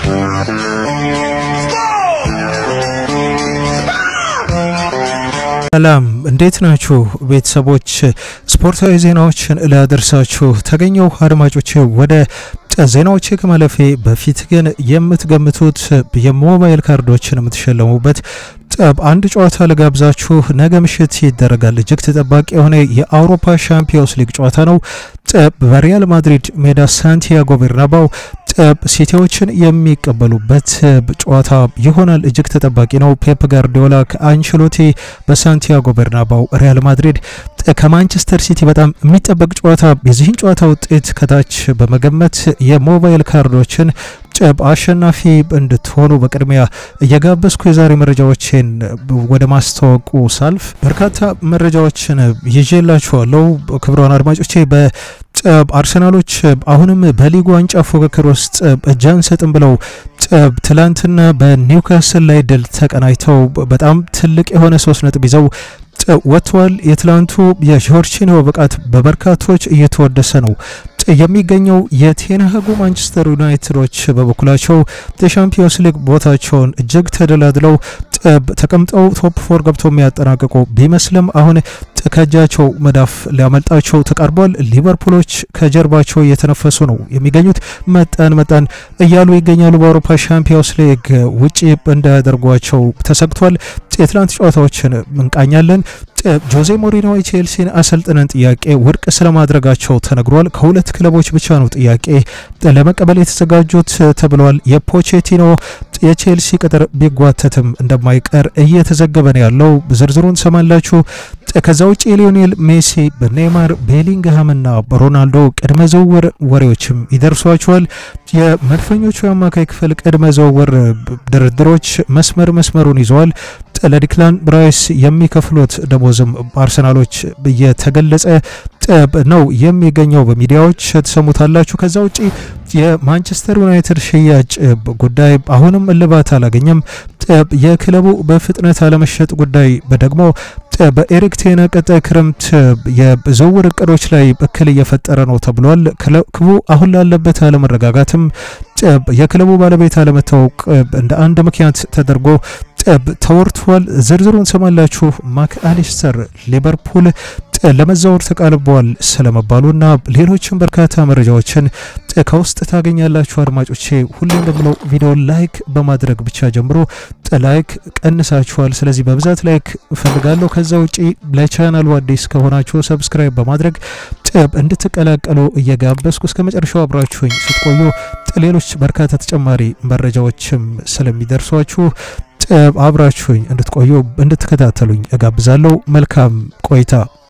ሰላም እንዴት ናችሁ ቤተሰቦች? ስፖርታዊ ዜናዎችን ላደርሳችሁ ተገኘው። አድማጮች ወደ ዜናዎቼ ከማለፌ በፊት ግን የምትገምቱት የሞባይል ካርዶችን የምትሸለሙበት አንድ ጨዋታ ልጋብዛችሁ። ነገ ምሽት ይደረጋል። እጅግ ተጠባቂ የሆነ የአውሮፓ ሻምፒዮንስ ሊግ ጨዋታ ነው። በሪያል ማድሪድ ሜዳ ሳንቲያጎ ቤርናባው ሲቲዎችን የሚቀበሉበት ጨዋታ ይሆናል። እጅግ ተጠባቂ ነው። ፔፕ ጋርዲዮላ ከአንቸሎቲ በሳንቲያጎ ቤርናባው ሪያል ማድሪድ ከማንቸስተር ሲቲ በጣም የሚጠበቅ ጨዋታ። የዚህን ጨዋታ ውጤት ከታች በመገመት የሞባይል ካርዶችን አሸናፊ እንድትሆኑ በቅድሚያ እየጋበዝኩ የዛሬ መረጃዎችን ወደ ማስታወቁ ሳልፍ በርካታ መረጃዎችን ይዤላችኋለሁ። ክቡራን አድማጮቼ በአርሰናሎች አሁንም በሊጉ ዋንጫ ፉክክር ውስጥ እጅ አንሰጥም ብለው ትላንትና በኒውካስል ላይ ድል ተቀናጅተው በጣም ትልቅ የሆነ ሶስት ነጥብ ይዘው ወጥተዋል። የትላንቱ የጆርጂኒዮ ብቃት በበርካቶች እየተወደሰ ነው የሚገኘው የቴንሃጉ ማንቸስተር ዩናይትዶች በበኩላቸው የሻምፒዮንስ ሊግ ቦታቸውን እጅግ ተደላድለው ተቀምጠው ቶፕ ፎር ገብተው የሚያጠናቅቁ ቢመስልም አሁን ከእጃቸው መዳፍ ሊያመልጣቸው ተቃርቧል። ሊቨርፑሎች ከጀርባቸው እየተነፈሱ ነው የሚገኙት። መጠን መጠን እያሉ ይገኛሉ። በአውሮፓ ሻምፒዮንስ ሊግ ውጪ እንዳያደርጓቸው ተሰግቷል። የትላንት ጨዋታዎችን እንቃኛለን። ጆዜ ሞሪኖ የቼልሲን አሰልጥነን ጥያቄ ውድቅ ስለማድረጋቸው ተነግሯል። ከሁለት ክለቦች ብቻ ነው ጥያቄ ለመቀበል የተዘጋጁት ተብሏል። የፖቼቲኖ የቼልሲ ቅጥር ቢጓተትም እንደማይቀር እየተዘገበ ነው ያለው። ዝርዝሩን ሰማላችሁ። ከዛ ውጭ የሊዮኔል ሜሲ በኔይማር ቤሊንግሃምና በሮናልዶ ቅድመ ዝውውር ወሬዎችም ይደርሷቸዋል። የመድፈኞቹ የአማካይ ክፍል ቅድመ ዝውውር ድርድሮች መስመር መስመሩን ይዘዋል። ለዲክላን ብራይስ የሚከፍሉት ደሞዝም አርሰናሎች እየተገለጸ ነው የሚገኘው። በሚዲያዎች ተሰሙታላችሁ። ከዛ ውጪ የማንቸስተር ዩናይትድ ሽያጭ ጉዳይ አሁንም እልባት አላገኘም። የክለቡ በፍጥነት አለመሸጥ ጉዳይ ደግሞ በኤሪክ ቴነ ቀጣይ ክረምት የዝውውር እቅዶች ላይ እክል እየፈጠረ ነው ተብሏል። ክለቡ አሁን ላለበት አለመረጋጋትም የክለቡ ባለቤት አለመታወቅ እንደ አንድ ምክንያት ተደርጎ ተወርቷል። ዝርዝሩን ሰማላችሁ። ማክአሊስተር ሊቨርፑል ለመዛወር ተቃልበዋል ስለመባሉና ሌሎችም በርካታ መረጃዎችን ከውስጥ ታገኛላችሁ። አድማጮቼ ሁሌ እንደምለው ቪዲዮ ላይክ በማድረግ ብቻ ጀምሮ ላይክ ቀንሳችኋል። ስለዚህ በብዛት ላይክ እፈልጋለሁ። ከዛ ውጪ ለቻናሉ አዲስ ከሆናችሁ ሰብስክራይብ በማድረግ እንድትቀላቀሉ እየጋበዝኩ እስከ መጨረሻው አብራችሁኝ ስትቆዩ ሌሎች በርካታ ተጨማሪ መረጃዎችም ስለሚደርሷችሁ አብራችሁኝ እንድትቆዩ እንድትከታተሉኝ እጋብዛለሁ። መልካም ቆይታ።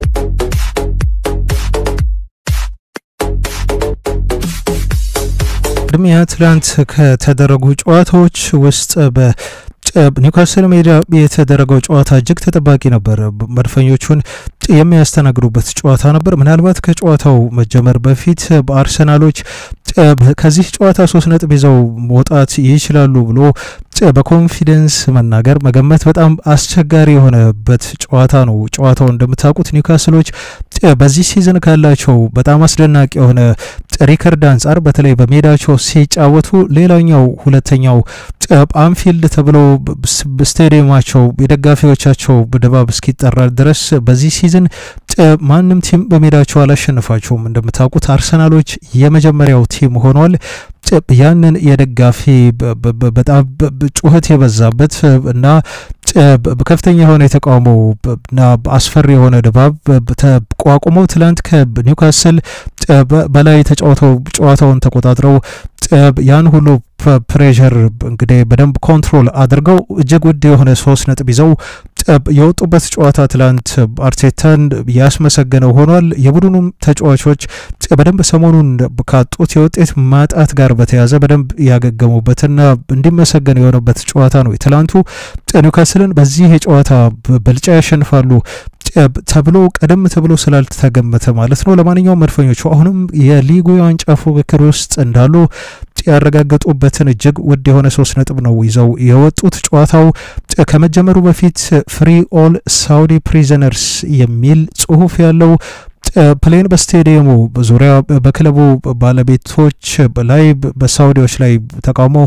ቅድሚያ ትላንት ከተደረጉ ጨዋታዎች ውስጥ በ ኒውካስል ሜዳ የተደረገው ጨዋታ እጅግ ተጠባቂ ነበር። መድፈኞቹን የሚያስተናግዱበት ጨዋታ ነበር። ምናልባት ከጨዋታው መጀመር በፊት በአርሰናሎች ከዚህ ጨዋታ ሶስት ነጥብ ይዘው መውጣት ይችላሉ ብሎ በኮንፊደንስ መናገር መገመት በጣም አስቸጋሪ የሆነበት ጨዋታ ነው። ጨዋታው እንደምታውቁት ኒውካስሎች በዚህ ሲዝን ካላቸው በጣም አስደናቂ የሆነ ሪከርድ አንጻር በተለይ በሜዳቸው ሲጫወቱ ሌላኛው ሁለተኛው አንፊልድ ተብሎ ስቴዲየማቸው የደጋፊዎቻቸው ድባብ እስኪጠራ ድረስ በዚህ ሲዝን ማንም ቲም በሜዳቸው አላሸነፋቸውም። እንደምታውቁት አርሰናሎች የመጀመሪያው ቲም ሆኗል። ያንን የደጋፊ በጣም ጩኸት የበዛበት እና ከፍተኛ የሆነ የተቃውሞ እና አስፈሪ የሆነ ድባብ ተቋቁመው ትላንት ከኒውካስል በላይ ተጫውተው ጨዋታውን ተቆጣጥረው ያን ሁሉ ፕሬዠር እንግዲህ በደንብ ኮንትሮል አድርገው እጅግ ውድ የሆነ ሶስት ነጥብ ይዘው የወጡበት ጨዋታ ትላንት አርቴታን ያስመሰገነው ሆኗል። የቡድኑም ተጫዋቾች በደንብ ሰሞኑን ካጡት የውጤት ማጣት ጋር በተያዘ በደንብ ያገገሙበትና እንዲመሰገን የሆነበት ጨዋታ ነው የትላንቱ። ኒውካስልን በዚህ የጨዋታ ብልጫ ያሸንፋሉ ተብሎ ቀደም ተብሎ ስላልተገመተ ማለት ነው። ለማንኛውም መድፈኞቹ አሁንም የሊጉ የዋንጫ ፉክክር ውስጥ እንዳሉ ያረጋገጡበትን እጅግ ውድ የሆነ ሶስት ነጥብ ነው ይዘው የወጡት። ጨዋታው ከመጀመሩ በፊት ፍሪ ኦል ሳውዲ ፕሪዘነርስ የሚል ጽሁፍ ያለው ፕሌን በስቴዲየሙ ዙሪያ በክለቡ ባለቤቶች ላይ በሳውዲዎች ላይ ተቃውሞ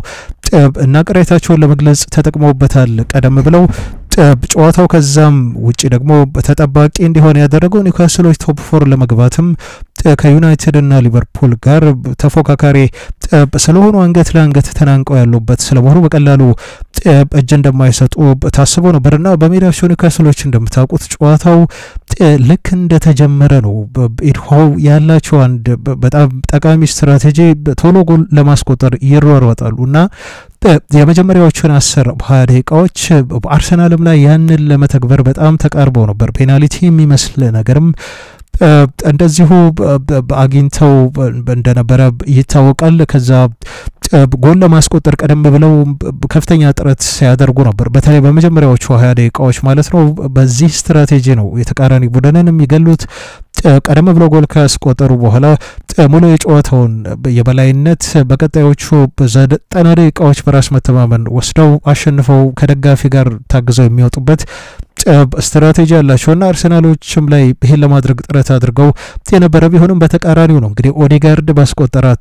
እና ቅሬታቸውን ለመግለጽ ተጠቅመውበታል ቀደም ብለው ጨዋታው ከዛም ውጭ ደግሞ ተጠባቂ እንዲሆን ያደረገው ኒውካስሎች ቶፕ ፎር ለመግባትም ከዩናይትድ እና ሊቨርፑል ጋር ተፎካካሪ ስለሆኑ አንገት ለአንገት ተናንቀው ያሉበት ስለመሆኑ በቀላሉ እጅ እንደማይሰጡ ታስቦ ነበርና በሜዳቸው ኒውካስሎች እንደምታውቁት ጨዋታው ልክ እንደተጀመረ ነው። ኢድሆው ያላቸው አንድ በጣም ጠቃሚ ስትራቴጂ ቶሎ ጎል ለማስቆጠር ይሯሯጣሉ እና የመጀመሪያዎቹን አስር ሀያ ደቂቃዎች አርሰናልም ላይ ያንን ለመተግበር በጣም ተቃርበው ነበር። ፔናልቲ የሚመስል ነገርም እንደዚሁ አግኝተው እንደነበረ ይታወቃል። ከዛ ጎል ለማስቆጠር ቀደም ብለው ከፍተኛ ጥረት ሲያደርጉ ነበር። በተለይ በመጀመሪያዎቹ ሀያ ደቂቃዎች ማለት ነው። በዚህ ስትራቴጂ ነው የተቃራኒ ቡድንን የሚገሉት። ቀደም ብሎ ጎል ካስቆጠሩ በኋላ ሙሉ የጨዋታውን የበላይነት በቀጣዮቹ ዘጠና ደቂቃዎች በራስ መተማመን ወስደው አሸንፈው ከደጋፊ ጋር ታግዘው የሚወጡበት ስትራቴጂ ያላቸውና አርሰናሎችም ላይ ይሄን ለማድረግ ጥረት አድርገው የነበረ ቢሆንም በተቃራኒው ነው እንግዲህ ኦዴጋርድ ባስቆጠራት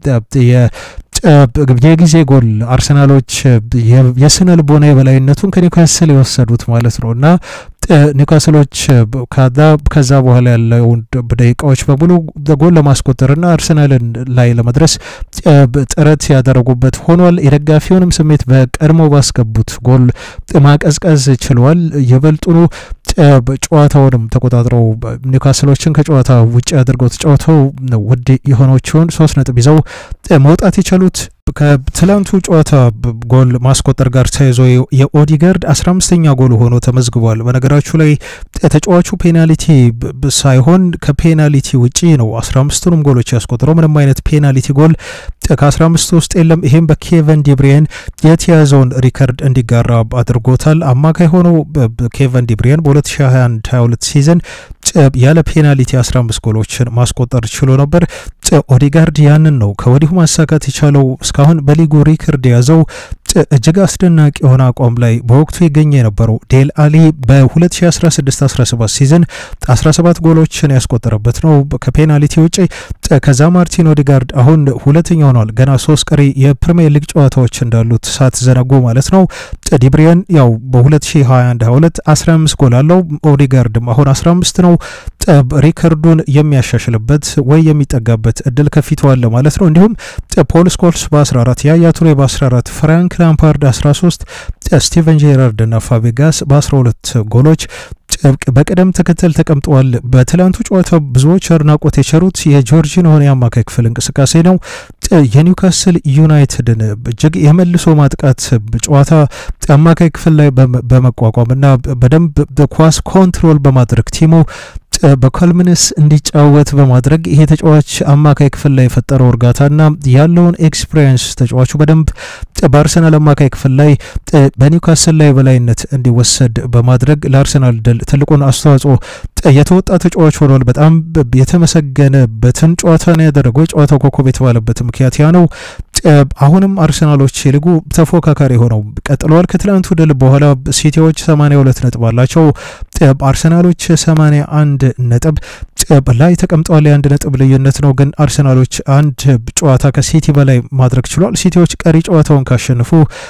የጊዜ ጎል አርሰናሎች የስነ ልቦና የበላይነቱን ከኒውካስል የወሰዱት ማለት ነው እና ኒውካስሎች ከዛ በኋላ ያለውን ደቂቃዎች በሙሉ ጎል ለማስቆጠርና አርሰናልን ላይ ለመድረስ ጥረት ያደረጉበት ሆኗል። የደጋፊውንም ስሜት በቀድሞ ባስገቡት ጎል ማቀዝቀዝ ችለዋል። ይበልጡኑ ጨዋታውንም ተቆጣጥረው ኒውካስሎችን ከጨዋታ ውጭ አድርገው ተጫውተው ውድ የሆነችውን ሶስት ነጥብ ይዘው መውጣት የቻሉት ከትላንቱ ጨዋታ ጎል ማስቆጠር ጋር ተያይዞ የኦዲጋርድ አስራ አምስተኛ ጎል ሆኖ ተመዝግቧል። በነገራችሁ ላይ ተጫዋቹ ፔናልቲ ሳይሆን ከፔናልቲ ውጪ ነው አስራ አምስቱንም ጎሎች ያስቆጥረው። ምንም አይነት ፔናልቲ ጎል ከአስራ አምስቱ ውስጥ የለም። ይሄም በኬቨን ዲብሪየን የተያዘውን ሪከርድ እንዲጋራ አድርጎታል። አማካይ ሆነው ኬቨን ዲብሪየን በ2021 22 ሲዝን ያለ ፔናልቲ 15 ጎሎችን ማስቆጠር ችሎ ነበር። ኦዲጋርድ ያንን ነው ከወዲሁ ማሳካት የቻለው። እስካሁን በሊጉ ሪከርድ የያዘው እጅግ አስደናቂ የሆነ አቋም ላይ በወቅቱ ይገኘ የነበረው ዴል አሊ በ2016-17 ሲዝን 17 ጎሎችን ያስቆጠረበት ነው ከፔናልቲ ውጭ። ከዛ ማርቲን ኦዲጋርድ አሁን ሁለተኛ ሆኗል። ገና ሶስት ቀሪ የፕሪሚየር ሊግ ጨዋታዎች እንዳሉት ሳትዘነጉ ማለት ነው። ዲብሪየን ያው በ2021-22 15 ጎል አለው። ኦዲጋርድም አሁን 15 ነው። ሪከርዱን የሚያሻሽልበት ወይ የሚጠጋበት እድል ከፊቱ አለ ማለት ነው። እንዲሁም ፖል ስኮልስ በ14 ያያ ቱሬ በ14 ፍራንክ ላምፓርድ 13 ስቲቨን ጄራርድ እና ፋቤጋስ በ12 ጎሎች በቅደም ተከተል ተቀምጠዋል። በትላንቱ ጨዋታ ብዙዎች አድናቆት የቸሩት የጆርጂኖን የአማካይ ክፍል እንቅስቃሴ ነው። የኒውካስል ዩናይትድን እጅግ የመልሶ ማጥቃት ጨዋታ አማካይ ክፍል ላይ በመቋቋም እና በደንብ ኳስ ኮንትሮል በማድረግ ቲሙ በኮልምንስ እንዲጫወት በማድረግ ይሄ ተጫዋች አማካይ ክፍል ላይ የፈጠረው እርጋታና ያለውን ኤክስፒሪየንስ ተጫዋቹ በደንብ በአርሰናል አማካይ ክፍል ላይ በኒውካስል ላይ በላይነት እንዲወሰድ በማድረግ ለአርሰናል ድል ትልቁን አስተዋጽኦ የተወጣ ተጫዋች ሆኗል። በጣም የተመሰገነበትን ጨዋታ ነው ያደረገው። የጨዋታው ኮከብ የተባለበት ምክንያት ያ ነው። አሁንም አርሰናሎች የሊጉ ተፎካካሪ ሆነው ቀጥለዋል። ከትላንቱ ድል በኋላ ሲቲዎች 82 ነጥብ አላቸው። አርሰናሎች 81 ነጥብ ላይ ተቀምጠዋል። የአንድ ነጥብ ልዩነት ነው፣ ግን አርሰናሎች አንድ ጨዋታ ከሲቲ በላይ ማድረግ ችሏል። ሲቲዎች ቀሪ ጨዋታውን ካሸንፉ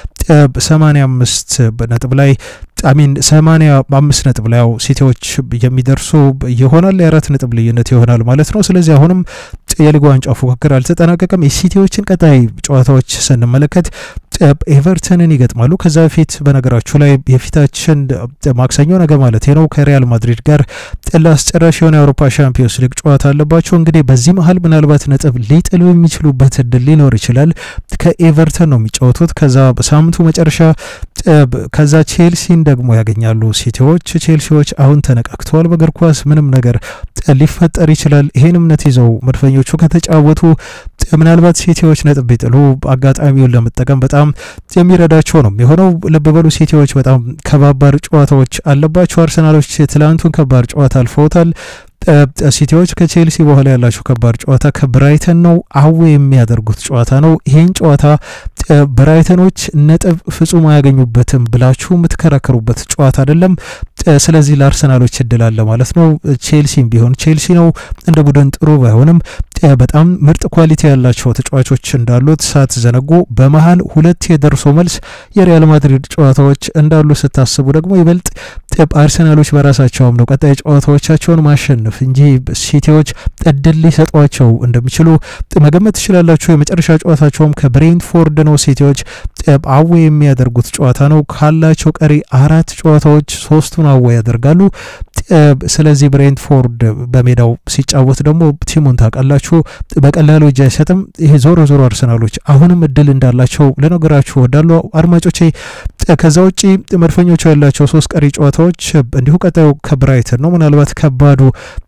85 ነጥብ ላይ አሚን 85 ነጥብ ላይ ያው ሲቲዎች የሚደርሱ ይሆናል። የአራት ነጥብ ልዩነት ይሆናል ማለት ነው። ስለዚህ አሁንም የሊጉ ዋንጫ ፉክክር አልተጠናቀቀም። የሲቲዎችን ቀጣይ ጨዋታዎች ስንመለከት ኤቨርተንን ይገጥማሉ። ከዛ በፊት በነገራችሁ ላይ የፊታችን ማክሰኞ ነገ ማለት ነው ከሪያል ማድሪድ ጋር ለአስጨራሽ የሆነ የአውሮፓ ሻምፒዮንስ ሊግ ጨዋታ አለባቸው። እንግዲህ በዚህ መሀል ምናልባት ነጥብ ሊጥሉ የሚችሉበት እድል ሊኖር ይችላል። ከኤቨርተን ነው የሚጫወቱት። ከዛ በሳምንቱ መጨረሻ ከዛ ቼልሲን ደግሞ ያገኛሉ ሲቲዎች። ቼልሲዎች አሁን ተነቃቅተዋል። በእግር ኳስ ምንም ነገር ሊፈጠር ይችላል። ይሄን እምነት ይዘው መድፈኞቹ ከተጫወቱ ምናልባት ሲቲዎች ነጥብ ቢጥሉ አጋጣሚውን ለመጠቀም በጣም የሚረዳቸው ነው የሆነው። ልብ በሉ ሲቲዎች በጣም ከባባድ ጨዋታዎች አለባቸው። አርሰናሎች ትላንቱን ከባድ ጨዋታ አልፈውታል። ሲቲዎች ከቼልሲ በኋላ ያላቸው ከባድ ጨዋታ ከብራይተን ነው። አዌ የሚያደርጉት ጨዋታ ነው። ይህን ጨዋታ ብራይተኖች ነጥብ ፍጹም አያገኙበትም ብላችሁ የምትከራከሩበት ጨዋታ አይደለም። ስለዚህ ለአርሰናሎች እድል አለ ማለት ነው። ቼልሲም ቢሆን ቼልሲ ነው እንደ ቡድን ጥሩ ባይሆንም በጣም ምርጥ ኳሊቲ ያላቸው ተጫዋቾች እንዳሉት ሳትዘነጉ በመሀል ሁለት የደርሶ መልስ የሪያል ማድሪድ ጨዋታዎች እንዳሉ ስታስቡ ደግሞ ይበልጥ አርሰናሎች በራሳቸው አምነው ቀጣይ ጨዋታዎቻቸውን ማሸነፍ እንጂ ሲቲዎች እድል ሊሰጧቸው እንደሚችሉ መገመት ትችላላችሁ። የመጨረሻ ጨዋታቸውም ከብሬንትፎርድ ነው። ሲቲዎች አዌ የሚያደርጉት ጨዋታ ነው። ካላቸው ቀሪ አራት ጨዋታዎች ሶስቱን አዌ ያደርጋሉ። ስለዚህ ብሬንትፎርድ በሜዳው ሲጫወት ደግሞ ቲሙን ታውቃላችሁ፣ በቀላሉ እጅ አይሰጥም። ይሄ ዞሮ ዞሮ አርሰናሎች አሁንም እድል እንዳላቸው ልነግራችሁ ወዳሉ አድማጮቼ። ከዛ ውጪ መድፈኞቹ ያላቸው ሶስት ቀሪ ጨዋታዎች እንዲሁ ቀጣዩ ከብራይተን ነው። ምናልባት ከባዱ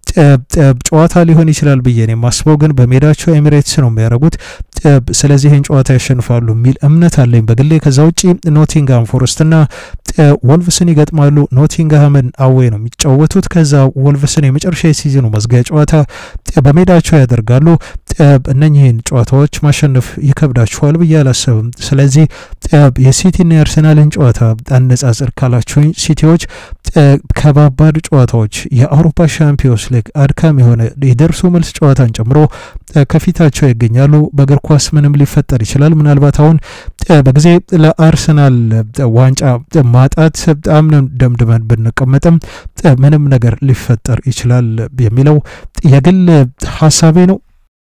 ጨዋታ ሊሆን ይችላል ብዬ ነው የማስበው፣ ግን በሜዳቸው ኤሚሬትስ ነው የሚያደርጉት። ስለዚህ ይህን ጨዋታ ያሸንፋሉ የሚል እምነት አለኝ በግሌ። ከዛ ውጪ ኖቲንግሃም ፎረስትና ወልቭስን ይገጥማሉ። ኖቲንግሃምን አዌ ነው የሚጫወቱት። ከዛ ወልቭስን የመጨረሻ የሲዝኑ መዝጊያ ጨዋታ በሜዳቸው ያደርጋሉ። እነኚህን ጨዋታዎች ማሸነፍ ይከብዳችኋል ብዬ አላሰብም። ስለዚህ የሲቲና የአርሰናልን ጨዋታ አነጻጽር ካላችሁኝ ሲቲዎች ከባባድ ጨዋታዎች የአውሮፓ ሻምፒዮንስ ሊግ አድካሚ የሆነ የደርሶ መልስ ጨዋታን ጨምሮ ከፊታቸው ይገኛሉ። በእግር ኳስ ምንም ሊፈጠር ይችላል። ምናልባት አሁን በጊዜ ለአርሰናል ዋንጫ ማጣት አምነን ደምድመን ብንቀመጥም ምንም ነገር ሊፈጠር ይችላል የሚለው የግል ሀሳቤ ነው።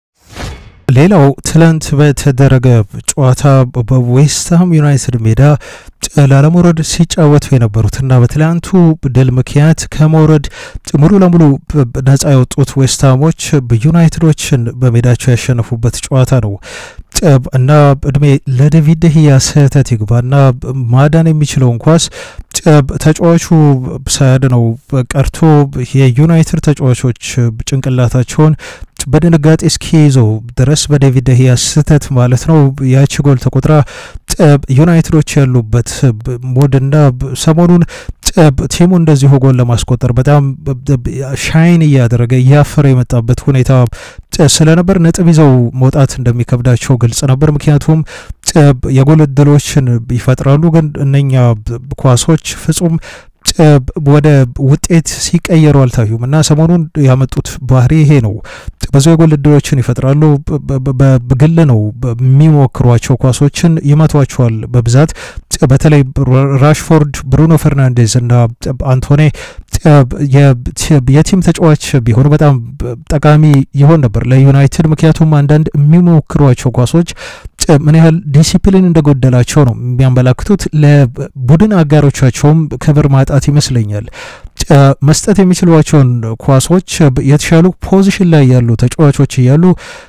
ሌላው ትላንት በተደረገ ጨዋታ በዌስትሃም ዩናይትድ ሜዳ ላለመውረድ ሲጫወቱ የነበሩትና በትላንቱ ድል ምክንያት ከመውረድ ሙሉ ለሙሉ ነጻ የወጡት ዌስትሃሞች ዩናይትዶችን በሜዳቸው ያሸነፉበት ጨዋታ ነው እና እድሜ ለዴቪድ ደህያ ስህተት ይግባና ማዳን የሚችለውን ኳስ ተጫዋቹ ሳያድነው ቀርቶ የዩናይትድ ተጫዋቾች ጭንቅላታቸውን በድንጋጤ እስኪይዘው ድረስ በዴቪድ ደህያ ስህተት ማለት ነው ያቺ ጎል ተቆጥራ ዩናይትዶች ያሉበት ሞድና ሰሞኑን ቲሙ እንደዚሁ ጎል ለማስቆጠር በጣም ሻይን እያደረገ እያፈረ የመጣበት ሁኔታ ስለነበር ነጥብ ይዘው መውጣት እንደሚከብዳቸው ግልጽ ነበር። ምክንያቱም የጎል እድሎችን ይፈጥራሉ፣ ግን እነኛ ኳሶች ፍጹም ወደ ውጤት ሲቀየሩ አልታዩም እና ሰሞኑን ያመጡት ባህሪ ይሄ ነው። ብዙ የጎል እድሎችን ይፈጥራሉ። በግል ነው የሚሞክሯቸው ኳሶችን ይመቷቸዋል በብዛት በተለይ ራሽፎርድ፣ ብሩኖ ፈርናንዴዝ እና አንቶኔ የቲም ተጫዋች ቢሆኑ በጣም ጠቃሚ ይሆን ነበር ለዩናይትድ። ምክንያቱም አንዳንድ የሚሞክሯቸው ኳሶች ምን ያህል ዲሲፕሊን እንደጎደላቸው ነው የሚያመላክቱት። ለቡድን አጋሮቻቸውም ክብር ማጣት ይመስለኛል። መስጠት የሚችሏቸውን ኳሶች የተሻሉ ፖዚሽን ላይ ያሉ ተጫዋቾች እያሉ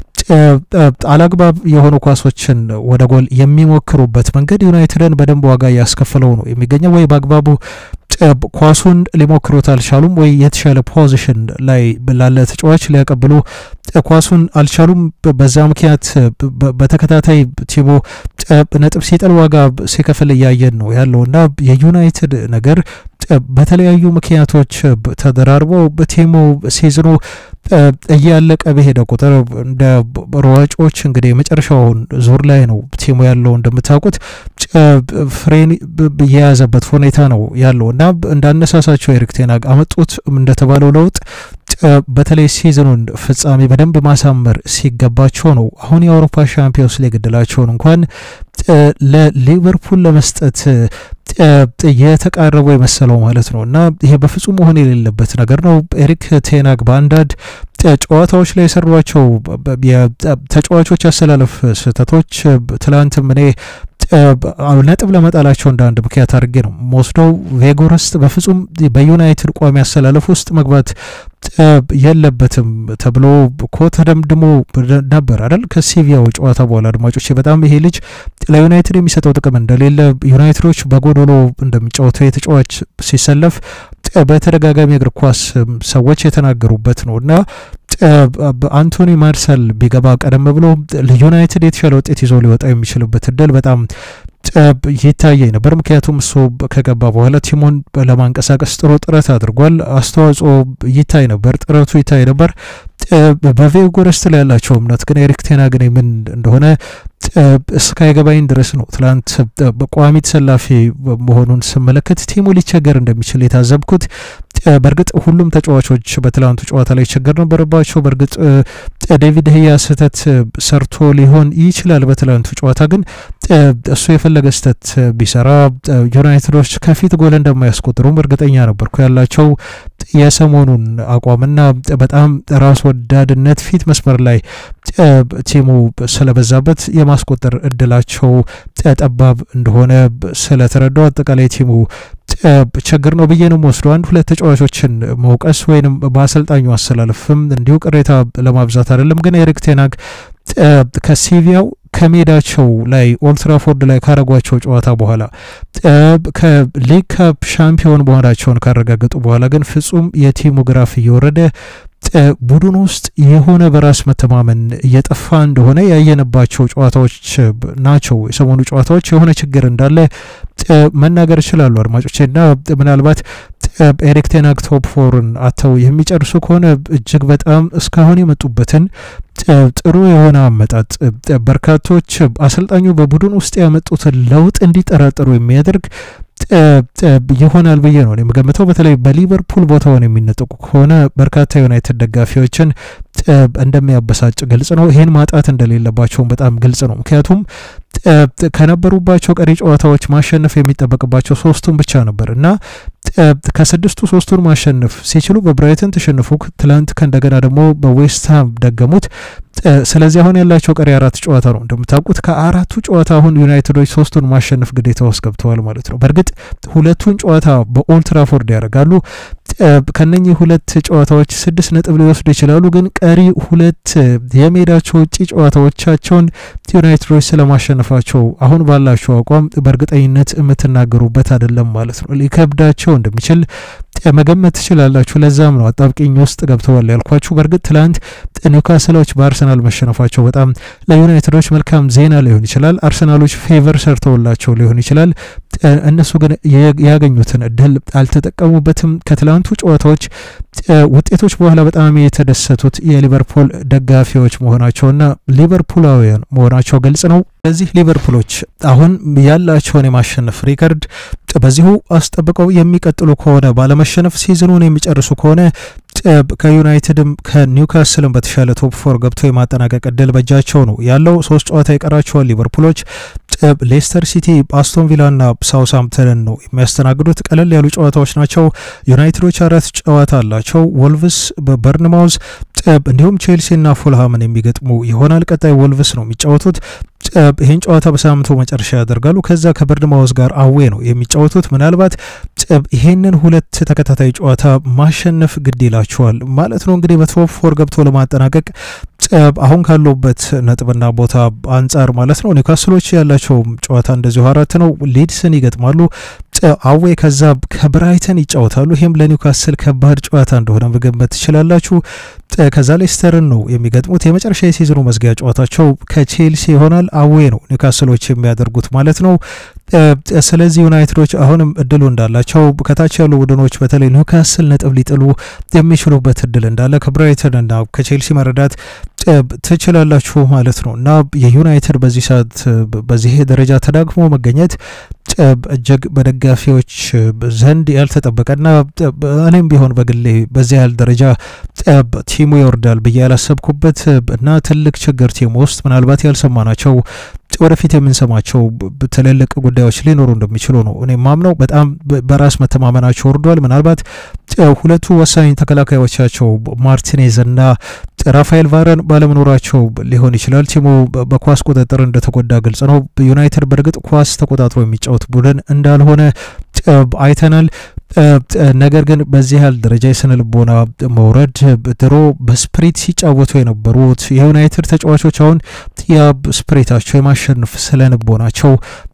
አላግባብ የሆኑ ኳሶችን ወደ ጎል የሚሞክሩበት መንገድ ዩናይትድን በደንብ ዋጋ እያስከፈለው ነው የሚገኘው። ወይ በአግባቡ ኳሱን ሊሞክሩት አልቻሉም፣ ወይ የተሻለ ፖዚሽን ላይ ላለ ተጫዋች ሊያቀብሉ ኳሱን አልቻሉም። በዛ ምክንያት በተከታታይ ቲሙ ነጥብ ሲጥል ዋጋ ሲከፍል እያየን ነው ያለው እና የዩናይትድ ነገር በተለያዩ ምክንያቶች ተደራርበው በቲሙ ሲዝኑ እያለቀ በሄደ ቁጥር እንደ ሯጮች እንግዲህ የመጨረሻውን ዙር ላይ ነው ቲሙ ያለው እንደምታውቁት ፍሬን የያዘበት ሁኔታ ነው ያለው እና እንዳነሳሳቸው ኤሪክ ቴን ሃግ አመጡት እንደተባለው ለውጥ በተለይ ሲዝኑን ፍጻሜ በደንብ ማሳመር ሲገባቸው ነው አሁን የአውሮፓ ሻምፒዮንስ ሊግ እድላቸውን እንኳን ለሊቨርፑል ለመስጠት የተቃረቡ የመሰለው ማለት ነው እና ይሄ በፍጹም መሆን የሌለበት ነገር ነው። ኤሪክ ቴናግ በአንዳንድ ጨዋታዎች ላይ የሰሯቸው ተጫዋቾች አሰላለፍ ስህተቶች ትላንትም እኔ ነጥብ ለመጣላቸው እንደ አንድ ምክንያት አድርጌ ነው መወስደው። ቬጎረስት በፍጹም በዩናይትድ ቋሚ አሰላለፍ ውስጥ መግባት የለበትም ተብሎ እኮ ተደምድሞ ነበር አይደል? ከሲቪያው ጨዋታ በኋላ አድማጮች፣ በጣም ይሄ ልጅ ለዩናይትድ የሚሰጠው ጥቅም እንደሌለ ዩናይትዶች በጎዶሎ እንደሚጫወተው የተጫዋች ሲሰለፍ በተደጋጋሚ እግር ኳስ ሰዎች የተናገሩበት ነው እና አንቶኒ ማርሰል ቢገባ ቀደም ብሎ ዩናይትድ የተሻለ ውጤት ይዞ ሊወጣ የሚችልበት እድል በጣም ይታየኝ ነበር። ምክንያቱም እሱ ከገባ በኋላ ቲሙን ለማንቀሳቀስ ጥሩ ጥረት አድርጓል። አስተዋጽኦ ይታይ ነበር፣ ጥረቱ ይታይ ነበር። በቬጎረስት ላይ ያላቸው እምነት ግን ኤሪክ ቴን ሃግ ምን እንደሆነ እስካይገባኝ ድረስ ነው ትላንት በቋሚ ተሰላፊ መሆኑን ስመለከት ቲሙ ሊቸገር እንደሚችል የታዘብኩት። በእርግጥ ሁሉም ተጫዋቾች በትላንቱ ጨዋታ ላይ ችግር ነበረባቸው። በእርግጥ ዴቪድ ህያ ስህተት ሰርቶ ሊሆን ይችላል በትላንቱ ጨዋታ ግን እሱ የፈለገ ስህተት ቢሰራ ዩናይትዶች ከፊት ጎል እንደማያስቆጥሩም እርግጠኛ ነበርኩ። ያላቸው የሰሞኑን አቋምና በጣም ራስ ወዳድነት ፊት መስመር ላይ ቲሙ ስለበዛበት የማስቆጠር እድላቸው ጠባብ እንደሆነ ስለተረዳው አጠቃላይ ቲሙ ችግር ነው ብዬ ነው ወስዶ አንድ ሁለት ተጫዋቾችን መውቀስ ወይንም በአሰልጣኙ አሰላለፍም እንዲሁ ቅሬታ ለማብዛት አይደለም። ግን ኤሪክ ቴን ሃግ ከሲቪያው ከሜዳቸው ላይ ኦልትራፎርድ ላይ ካረጓቸው ጨዋታ በኋላ ከሊግ ካፕ ሻምፒዮን መሆናቸውን ካረጋገጡ በኋላ ግን ፍጹም የቲሙ ግራፍ እየወረደ ቡድን ውስጥ የሆነ በራስ መተማመን እየጠፋ እንደሆነ ያየነባቸው ጨዋታዎች ናቸው። የሰሞኑ ጨዋታዎች የሆነ ችግር እንዳለ መናገር ይችላሉ አድማጮች እና ምናልባት ኤሪክ ቴን ሃግ ቶፕ ፎርን አተው የሚጨርሱ ከሆነ እጅግ በጣም እስካሁን የመጡበትን ጥሩ የሆነ አመጣጥ በርካቶች አሰልጣኙ በቡድን ውስጥ ያመጡትን ለውጥ እንዲጠራጠሩ የሚያደርግ ይሆናል ብዬ ነው የምገምተው። በተለይ በሊቨርፑል ቦታውን የሚነጠቁ ከሆነ በርካታ ዩናይትድ ደጋፊዎችን እንደሚያበሳጭ ግልጽ ነው። ይህን ማጣት እንደሌለባቸውም በጣም ግልጽ ነው። ምክንያቱም ከነበሩባቸው ቀሪ ጨዋታዎች ማሸነፍ የሚጠበቅባቸው ሶስቱን ብቻ ነበር እና ከስድስቱ ሶስቱን ማሸነፍ ሲችሉ በብራይተን ተሸንፉ፣ ትላንት ከእንደገና ደግሞ በዌስትሃም ደገሙት። ስለዚህ አሁን ያላቸው ቀሪ አራት ጨዋታ ነው። እንደምታውቁት ከአራቱ ጨዋታ አሁን ዩናይትዶች ሶስቱን ማሸነፍ ግዴታ ውስጥ ገብተዋል ማለት ነው። በእርግጥ ሁለቱን ጨዋታ በኦልትራፎርድ ያደርጋሉ። ከነኚህ ሁለት ጨዋታዎች ስድስት ነጥብ ሊወስዱ ይችላሉ። ግን ቀሪ ሁለት የሜዳቸው ውጪ ጨዋታዎቻቸውን ዩናይትዶች ስለማሸነፋቸው አሁን ባላቸው አቋም በእርግጠኝነት የምትናገሩበት አይደለም ማለት ነው። ሊከብዳቸው እንደሚችል መገመት ትችላላችሁ። ለዛም ነው አጣብቂኝ ውስጥ ገብተዋል ያልኳችሁ። በእርግጥ ትላንት ኒውካስሎች በአርሰናል መሸነፋቸው በጣም ለዩናይትዶች መልካም ዜና ሊሆን ይችላል። አርሰናሎች ፌቨር ሰርተውላቸው ሊሆን ይችላል። እነሱ ግን ያገኙትን እድል አልተጠቀሙበትም። ከትላንቱ ጨዋታዎች ውጤቶች በኋላ በጣም የተደሰቱት የሊቨርፑል ደጋፊዎች መሆናቸውና ሊቨርፑላውያን መሆናቸው ግልጽ ነው። ስለዚህ ሊቨርፑሎች አሁን ያላቸውን የማሸነፍ ሪከርድ በዚሁ አስጠብቀው የሚቀጥሉ ከሆነ ባለመሸነፍ ሲዝኑን የሚጨርሱ ከሆነ ከዩናይትድም ከኒውካስልም በተሻለ ቶፕ ፎር ገብቶ የማጠናቀቅ እድል በእጃቸው ነው ያለው። ሶስት ጨዋታ ይቀራቸዋል ሊቨርፑሎች። ሌስተር ሲቲ፣ አስቶን ቪላና ሳውስሃምፕተንን ነው የሚያስተናግዱት። ቀለል ያሉ ጨዋታዎች ናቸው። ዩናይትዶች አራት ጨዋታ አላቸው። ወልቭስ፣ በበርንማውዝ እንዲሁም ቼልሲና ፉልሃምን የሚገጥሙ ይሆናል። ቀጣይ ወልቭስ ነው የሚጫወቱት። ይህን ጨዋታ በሳምንቱ መጨረሻ ያደርጋሉ። ከዛ ከበርንማውዝ ጋር አዌ ነው የሚጫወቱት። ምናልባት ይሄንን ሁለት ተከታታይ ጨዋታ ማሸነፍ ግድ ይላቸዋል ማለት ነው። እንግዲህ በቶፕ ፎር ገብቶ ለማጠናቀቅ አሁን ካለበት ነጥብና ቦታ አንጻር ማለት ነው። ኒውካስሎች ያላቸው ጨዋታ እንደዚሁ አራት ነው። ሊድስን ይገጥማሉ። አዌ ከዛ ከብራይተን ይጫወታሉ። ይህም ለኒውካስል ከባድ ጨዋታ እንደሆነ መገመት ትችላላችሁ። ከዛ ሌስተርን ነው የሚገጥሙት። የመጨረሻ የሲዝኑ መዝጊያ ጨዋታቸው ከቼልሲ ይሆናል። አዌ ነው ኒውካስሎች የሚያደርጉት ማለት ነው። ስለዚህ ዩናይትዶች አሁንም እድሉ እንዳላቸው ከታች ያሉ ቡድኖች በተለይ ኒውካስል ነጥብ ሊጥሉ የሚችሉበት እድል እንዳለ ከብራይተን እና ከቼልሲ መረዳት ትችላላችሁ ማለት ነው እና የዩናይትድ በዚህ ሰዓት በዚህ ደረጃ ተዳግሞ መገኘት እጅግ በደጋፊዎች ዘንድ ያልተጠበቀና እኔም ቢሆን በግሌ በዚህ ያህል ደረጃ ቲሙ ይወርዳል ብዬ ያላሰብኩበት እና ትልቅ ችግር ቲሙ ውስጥ ምናልባት ያልሰማናቸው ወደፊት የምንሰማቸው ትልልቅ ጉዳዮች ሊኖሩ እንደሚችሉ ነው እኔ ማምነው። በጣም በራስ መተማመናቸው ወርዷል። ምናልባት ሁለቱ ወሳኝ ተከላካዮቻቸው ማርቲኔዝ እና ራፋኤል ቫረን ባለመኖራቸው ሊሆን ይችላል። ቲሙ በኳስ ቁጥጥር እንደተጎዳ ግልጽ ነው። ዩናይትድ በእርግጥ ኳስ ተቆጣጥሮ የሚጫወት ቡድን እንዳልሆነ አይተናል። ነገር ግን በዚህ ያህል ደረጃ የስነ ልቦና መውረድ ድሮ በስፕሪት ሲጫወቱ የነበሩት የዩናይትድ ተጫዋቾች አሁን ያ ስፕሪታቸው የማሸነፍ ስነ ልቦናቸው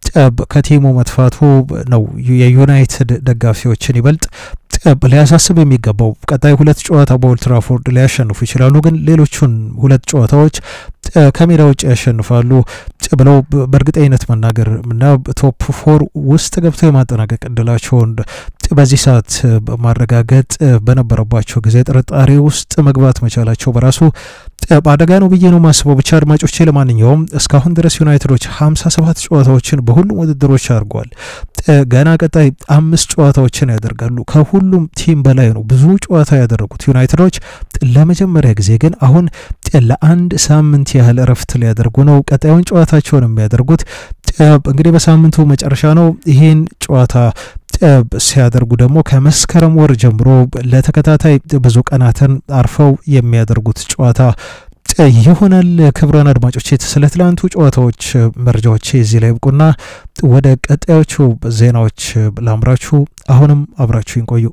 ከቲሙ መጥፋቱ ነው የዩናይትድ ደጋፊዎችን ይበልጥ ሊያሳስብ የሚገባው። ቀጣይ ሁለት ጨዋታ በኦልትራፎርድ ሊያሸንፉ ይችላሉ፣ ግን ሌሎቹን ሁለት ጨዋታዎች ከሜዳ ውጭ ያሸንፋሉ ብለው በእርግጠኝነት መናገር እና ቶፕ ፎር ውስጥ ገብተው የማጠናቀቅ እድላቸውን በዚህ ሰዓት ማረጋገጥ በነበረባቸው ጊዜ ጥርጣሬ ውስጥ መግባት መቻላቸው በራሱ በአደጋ ነው ብዬ ነው ማስበው። ብቻ አድማጮቼ፣ ለማንኛውም እስካሁን ድረስ ዩናይትዶች 57 ጨዋታዎችን በሁሉም ውድድሮች አድርገዋል። ገና ቀጣይ አምስት ጨዋታዎችን ያደርጋሉ። ከሁሉም ቲም በላይ ነው ብዙ ጨዋታ ያደረጉት ዩናይትዶች። ለመጀመሪያ ጊዜ ግን አሁን ለአንድ ሳምንት ያህል እረፍት ሊያደርጉ ነው። ቀጣዩን ጨዋታቸውን የሚያደርጉት እንግዲህ በሳምንቱ መጨረሻ ነው። ይህን ጨዋታ ሲያደርጉ ደግሞ ከመስከረም ወር ጀምሮ ለተከታታይ ብዙ ቀናትን አርፈው የሚያደርጉት ጨዋታ ይሆናል። ክቡራን አድማጮች ስለ ትላንቱ ጨዋታዎች መረጃዎች እዚህ ላይ ብቁና ወደ ቀጣዮቹ ዜናዎች ላምራችሁ። አሁንም አብራችሁ ይንቆዩ።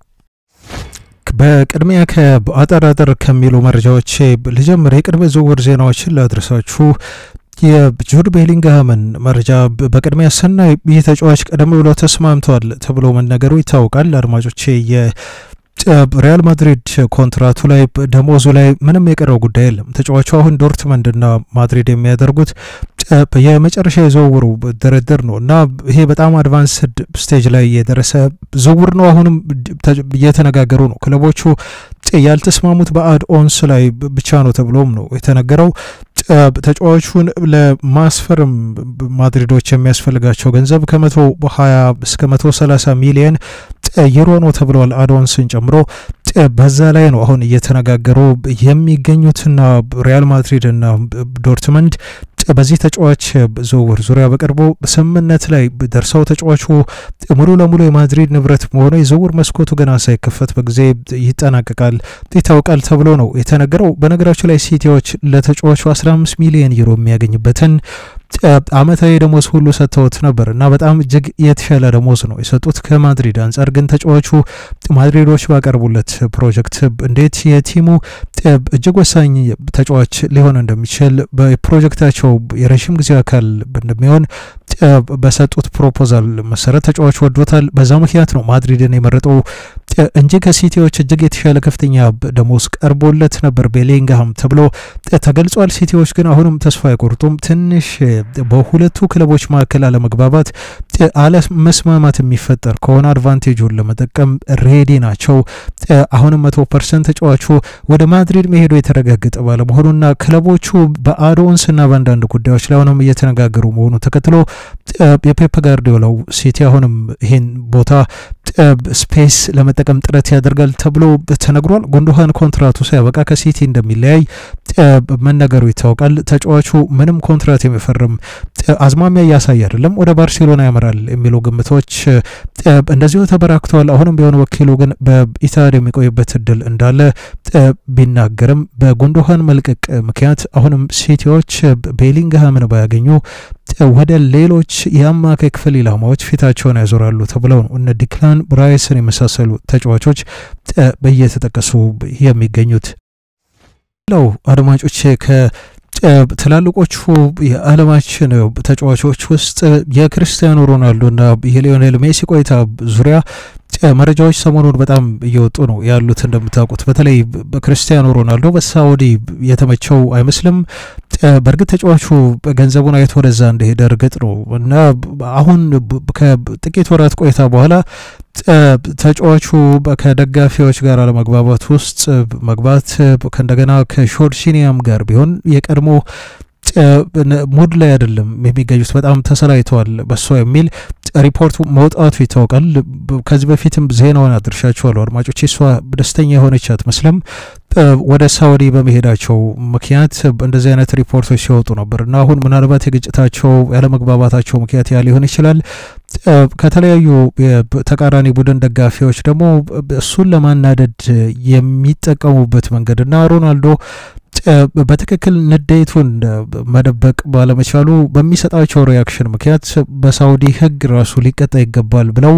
በቅድሚያ ከአጠራጠር ከሚሉ መረጃዎች ልጀምር። የቅድመ ዝውውር ዜናዎችን ላድረሳችሁ። የጁድ ቤሊንግሃምን መረጃ በቅድሚያ ስናይ ይህ ተጫዋች ቀደም ብሎ ተስማምቷል ተብሎ መነገሩ ይታወቃል። አድማጮቼ ሪያል ማድሪድ ኮንትራቱ ላይ ደሞዙ ላይ ምንም የቀረው ጉዳይ የለም። ተጫዋቹ አሁን ዶርትመንድና ማድሪድ የሚያደርጉት የመጨረሻ የዝውውሩ ድርድር ነው እና ይሄ በጣም አድቫንስድ ስቴጅ ላይ የደረሰ ዝውውር ነው። አሁንም እየተነጋገሩ ነው ክለቦቹ ያልተስማሙት በአድ ኦንስ ላይ ብቻ ነው ተብሎም ነው የተነገረው። ተጫዋቹን ለማስፈርም ማድሪዶች የሚያስፈልጋቸው ገንዘብ ከመቶ ሀያ እስከ መቶ ሰላሳ ሚሊየን ዩሮ ነው ተብለዋል አዶንስን ጨምሮ። በዛ ላይ ነው አሁን እየተነጋገሩ የሚገኙትና ሪያል ማድሪድ እና ዶርትመንድ በዚህ ተጫዋች ዝውውር ዙሪያ በቅርቡ ስምምነት ላይ ደርሰው ተጫዋቹ ሙሉ ለሙሉ የማድሪድ ንብረት መሆኑ የዝውውር መስኮቱ ገና ሳይከፈት በጊዜ ይጠናቀቃል ይታወቃል ተብሎ ነው የተነገረው። በነገራቸው ላይ ሲቲዎች ለተጫዋቹ 15 ሚሊዮን ዩሮ የሚያገኝበትን አመታዊ ደሞዝ ሁሉ ሰጥተውት ነበር እና በጣም እጅግ የተሻለ ደሞዝ ነው የሰጡት ከማድሪድ አንጻር። ግን ተጫዋቹ ማድሪዶች ባቀርቡለት ፕሮጀክት እንዴት የቲሙ እጅግ ወሳኝ ተጫዋች ሊሆን እንደሚችል በፕሮጀክታቸው የረዥም ጊዜ አካል እንደሚሆን በሰጡት ፕሮፖዛል መሰረት ተጫዋቹ ወዶታል። በዛ ምክንያት ነው ማድሪድን የመረጠው እንጂ ከሲቲዎች እጅግ የተሻለ ከፍተኛ ደሞዝ ቀርቦለት ነበር ቤሊንግሃም ተብሎ ተገልጿል። ሲቲዎች ግን አሁንም ተስፋ አይቆርጡም። ትንሽ በሁለቱ ክለቦች መካከል አለመግባባት፣ አለመስማማት የሚፈጠር ከሆነ አድቫንቴጁን ለመጠቀም ሬዲ ናቸው። አሁንም መቶ ፐርሰንት ተጫዋቹ ወደ ማድሪድ መሄዱ የተረጋገጠ ባለመሆኑና ክለቦቹ በአዶንስና በአንዳንድ ጉዳዮች ላይ አሁንም እየተነጋገሩ መሆኑ ተከትሎ የፔፕ ጋርዲዮላው ሲቲ አሁንም ይህን ቦታ ስፔስ ለመጠቀም ጥረት ያደርጋል ተብሎ ተነግሯል። ጉንዶሃን ኮንትራቱ ሳያበቃ ከሲቲ እንደሚለያይ መነገሩ ይታወቃል። ተጫዋቹ ምንም ኮንትራት የሚፈርም አዝማሚያ እያሳየ አይደለም፣ ወደ ባርሴሎና ያመራል የሚሉ ግምቶች እንደዚሁ ተበራክተዋል። አሁንም ቢሆን ወኪሉ ግን በኢታድ የሚቆይበት እድል እንዳለ ቢናገርም በጉንዶሃን መልቀቅ ምክንያት አሁንም ሲቲዎች ቤሊንግሃምን ባያገኙ ወደ ሌሎች የአማካይ ክፍል ኢላማዎች ፊታቸውን ያዞራሉ ተብለው ነው እነ ዲክላን ብራይስን የመሳሰሉ ተጫዋቾች በየተጠቀሱ የሚገኙት። ለው አድማጮቼ ከትላልቆቹ የዓለማችን ተጫዋቾች ውስጥ የክርስቲያኖ ሮናልዶና የሊዮኔል ሜሲ ቆይታ ዙሪያ መረጃዎች ሰሞኑን በጣም እየወጡ ነው ያሉት። እንደምታውቁት በተለይ በክርስቲያኖ ሮናልዶ በሳውዲ የተመቸው አይመስልም። በእርግጥ ተጫዋቹ ገንዘቡን አይቶ ወደዛ እንደሄደ እርግጥ ነው እና አሁን ከጥቂት ወራት ቆይታ በኋላ ተጫዋቹ ከደጋፊዎች ጋር አለመግባባት ውስጥ መግባት ከእንደገና ከሾርሺኒያም ጋር ቢሆን የቀድሞ ሙድ ላይ አይደለም የሚገኙት፣ በጣም ተሰላይተዋል በሷ የሚል ሪፖርቱ መውጣቱ ይታወቃል። ከዚህ በፊትም ዜናውን አድርሻችኋለሁ አድማጮች። እሷ ደስተኛ የሆነች አትመስልም ወደ ሳውዲ በመሄዳቸው ምክንያት እንደዚህ አይነት ሪፖርቶች ሲወጡ ነበር እና አሁን ምናልባት የግጭታቸው ያለመግባባታቸው ምክንያት ያ ሊሆን ይችላል። ከተለያዩ ተቃራኒ ቡድን ደጋፊዎች ደግሞ እሱን ለማናደድ የሚጠቀሙበት መንገድ እና ሮናልዶ በትክክል ንዴቱን መደበቅ ባለመቻሉ በሚሰጣቸው ሪያክሽን ምክንያት በሳውዲ ሕግ ራሱ ሊቀጣ ይገባል ብለው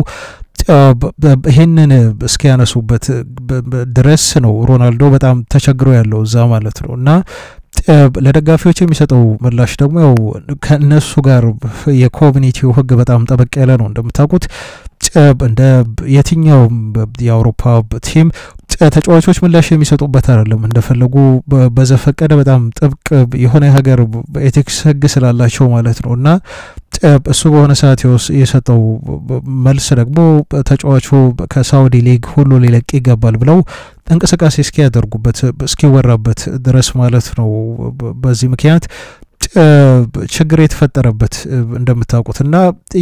ይህንን እስኪያነሱበት ድረስ ነው ሮናልዶ በጣም ተቸግሮ ያለው እዛ ማለት ነው እና ለደጋፊዎች የሚሰጠው ምላሽ ደግሞ ያው ከእነሱ ጋር የኮሚኒቲው ህግ በጣም ጠበቅ ያለ ነው። እንደምታውቁት እንደ የትኛውም የአውሮፓ ቲም ተጫዋቾች ምላሽ የሚሰጡበት አይደለም። እንደፈለጉ በዘፈቀደ በጣም ጥብቅ የሆነ ሀገር ኤቲክስ ህግ ስላላቸው ማለት ነው እና እሱ በሆነ ሰዓት የሰጠው መልስ ደግሞ ተጫዋቹ ከሳውዲ ሊግ ሁሉ ሊለቅ ይገባል ብለው እንቅስቃሴ እስኪያደርጉበት እስኪወራበት ድረስ ማለት ነው። በዚህ ምክንያት ችግር የተፈጠረበት እንደምታውቁት እና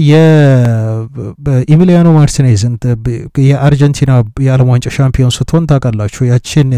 የኢሚሊያኖ ማርቲኔዝ የአርጀንቲና የዓለም ዋንጫ ሻምፒዮን ስትሆን ታውቃላችሁ ያችን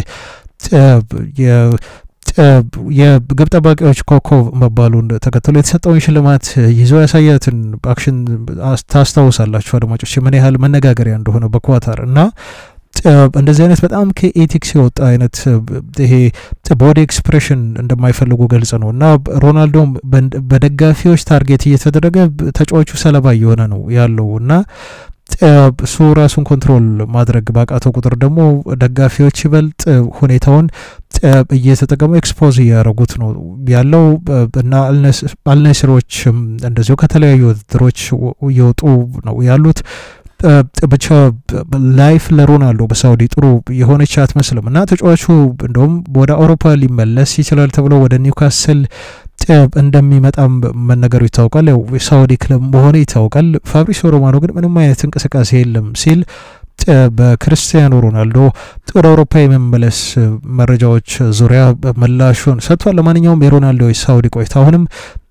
የግብ ጠባቂዎች ኮከብ መባሉን ተከትሎ የተሰጠውን ሽልማት ይዘው ያሳያትን አክሽን ታስታውሳላችሁ አድማጮች፣ ምን ያህል መነጋገሪያ እንደሆነ በኳታር እና እንደዚህ አይነት በጣም ከኤቲክስ የወጣ አይነት ይሄ ቦዲ ኤክስፕሬሽን እንደማይፈልጉ ገልጽ ነው እና ሮናልዶም በደጋፊዎች ታርጌት እየተደረገ ተጫዋቹ ሰለባ እየሆነ ነው ያለው እና እሱ ራሱን ኮንትሮል ማድረግ ባቃተው ቁጥር ደግሞ ደጋፊዎች ይበልጥ ሁኔታውን እየተጠቀሙ ኤክስፖዝ እያደረጉት ነው ያለው እና አልነስሮችም እንደዚሁ ከተለያዩ ውድድሮች እየወጡ ነው ያሉት። ብቻ ላይፍ ለሮናልዶ በሳውዲ ጥሩ የሆነች አትመስልም እና ተጫዋቹ እንደውም ወደ አውሮፓ ሊመለስ ይችላል ተብሎ ወደ ኒውካስል እንደሚመጣም መነገሩ ይታወቃል። ያው የሳውዲ ክለብ መሆኑ ይታወቃል። ፋብሪሲዮ ሮማኖ ግን ምንም አይነት እንቅስቃሴ የለም ሲል በክርስቲያኖ ሮናልዶ ወደ አውሮፓ የመመለስ መረጃዎች ዙሪያ ምላሹን ሰጥቷል። ለማንኛውም የሮናልዶ የሳውዲ ቆይታ አሁንም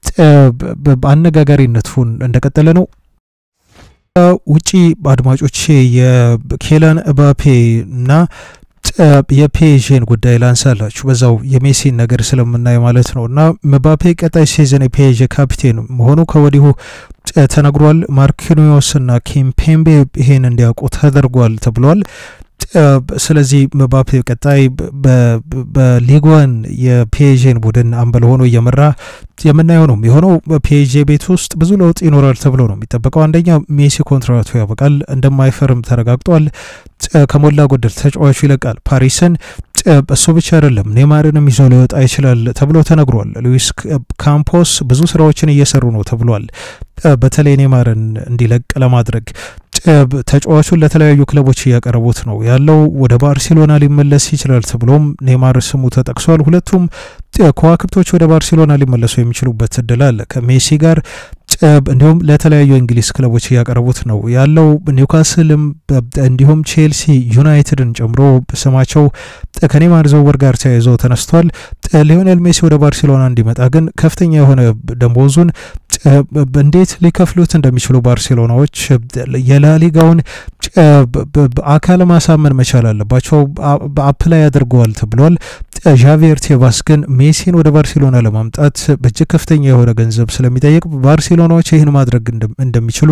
አነጋጋሪነቱን እንደቀጠለ ነው። ውጪ አድማጮቼ የኬላን እባፔ እና የፔዥን ጉዳይ ላንሳላችሁ በዛው የሜሲን ነገር ስለምናይ ማለት ነው እና ምባፔ ቀጣይ ሲዝን የፔዥ ካፒቴን መሆኑ ከወዲሁ ተነግሯል። ማርኪኒዮስ እና ኪምፔምቤ ይሄን እንዲያውቁ ተደርጓል ተብሏል። ስለዚህ ምባፔ ቀጣይ በሊጓን የፒኤዥን ቡድን አምበል ሆኖ እየመራ የምናየው ነው የሆነው። በፒኤዥ ቤት ውስጥ ብዙ ለውጥ ይኖራል ተብሎ ነው የሚጠበቀው። አንደኛ ሜሲ ኮንትራቱ ያበቃል፣ እንደማይፈርም ተረጋግጧል። ከሞላ ጎደል ተጫዋቹ ይለቃል ፓሪስን። እሱ ብቻ አይደለም ኔማርንም ይዞ ሊወጣ ይችላል ተብሎ ተነግሯል። ሉዊስ ካምፖስ ብዙ ስራዎችን እየሰሩ ነው ተብሏል። በተለይ ኔማርን እንዲለቅ ለማድረግ ተጫዋቹን ለተለያዩ ክለቦች እያቀረቡት ነው ያለው። ወደ ባርሴሎና ሊመለስ ይችላል ተብሎም ኔማር ስሙ ተጠቅሷል። ሁለቱም ከዋክብቶች ወደ ባርሴሎና ሊመለሱ የሚችሉበት እድል አለ ከሜሲ ጋር እንዲሁም ለተለያዩ እንግሊዝ ክለቦች እያቀረቡት ነው ያለው። ኒውካስልም እንዲሁም ቼልሲ፣ ዩናይትድን ጨምሮ ስማቸው ከኔማር ዝውውር ጋር ተያይዞ ተነስቷል። ሊዮኔል ሜሲ ወደ ባርሴሎና እንዲመጣ ግን ከፍተኛ የሆነ ደሞዙን እንዴት ሊከፍሉት እንደሚችሉ ባርሴሎናዎች የላሊጋውን አካል ማሳመን መቻል አለባቸው። አፕላይ አድርገዋል ተብሏል። ዣቪየር ቴባስ ግን ሜሲን ወደ ባርሴሎና ለማምጣት እጅግ ከፍተኛ የሆነ ገንዘብ ስለሚጠይቅ ባርሴሎናዎች ይህን ማድረግ እንደሚችሉ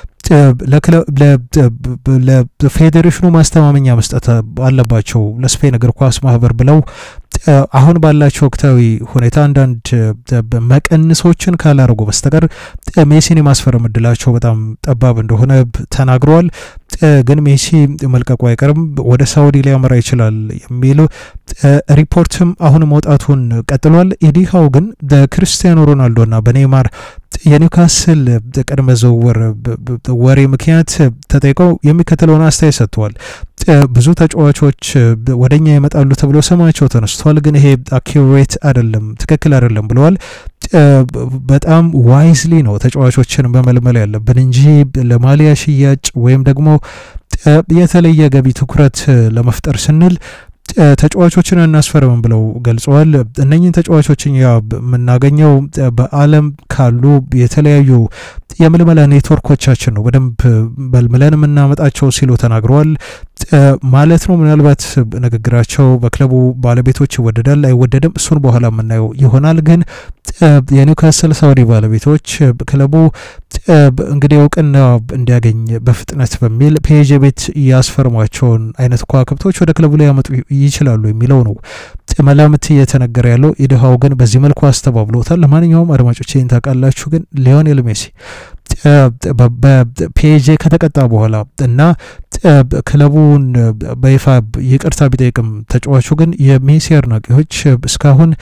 ለፌዴሬሽኑ ማስተማመኛ መስጠት አለባቸው ለስፔን እግር ኳስ ማህበር ብለው አሁን ባላቸው ወቅታዊ ሁኔታ አንዳንድ መቀንሶችን ካላረጉ በስተቀር ሜሲን የማስፈረም እድላቸው በጣም ጠባብ እንደሆነ ተናግረዋል። ግን ሜሲ መልቀቁ አይቀርም፣ ወደ ሳውዲ ሊያመራ ይችላል የሚል ሪፖርትም አሁን መውጣቱን ቀጥሏል። ኢዲሃው ግን በክርስቲያኖ ሮናልዶና በኔይማር የኒውካስል ቅድመ ዝውውር ወሬ ምክንያት ተጠይቀው የሚከተለውን አስተያየት ሰጥተዋል። ብዙ ተጫዋቾች ወደኛ ይመጣሉ ተብሎ ስማቸው ተነስቷል፣ ግን ይሄ አኪሬት አይደለም፣ ትክክል አይደለም ብለዋል። በጣም ዋይዝሊ ነው ተጫዋቾችን መመልመል ያለብን እንጂ ለማሊያ ሽያጭ ወይም ደግሞ የተለየ ገቢ ትኩረት ለመፍጠር ስንል ተጫዋቾችን እናስፈርም ብለው ገልጸዋል። እነኝህን ተጫዋቾችን ያ የምናገኘው በዓለም ካሉ የተለያዩ የምልመላ ኔትወርኮቻችን ነው በደንብ መልምለን የምናመጣቸው ሲሉ ተናግረዋል ማለት ነው። ምናልባት ንግግራቸው በክለቡ ባለቤቶች ይወደዳል አይወደድም፣ እሱን በኋላ የምናየው ይሆናል። ግን የኒውካስል ሳውዲ ባለቤቶች ክለቡ እንግዲህ እውቅና እንዲያገኝ በፍጥነት በሚል ፔጄ ቤት ያስፈርሟቸውን አይነት ከዋክብቶች ወደ ክለቡ ላይ ያመጡ ይችላሉ የሚለው ነው መላምት እየተነገረ ያለው። ኢድሃው ግን በዚህ መልኩ አስተባብሎታል። ለማንኛውም አድማጮች ይህን ታውቃላችሁ። ግን ሊዮኔል ሜሲ በፒኤጄ ከተቀጣ በኋላ እና ክለቡን በይፋ ይቅርታ ቢጠይቅም ተጫዋቹ ግን የሜሲ አድናቂዎች እስካሁን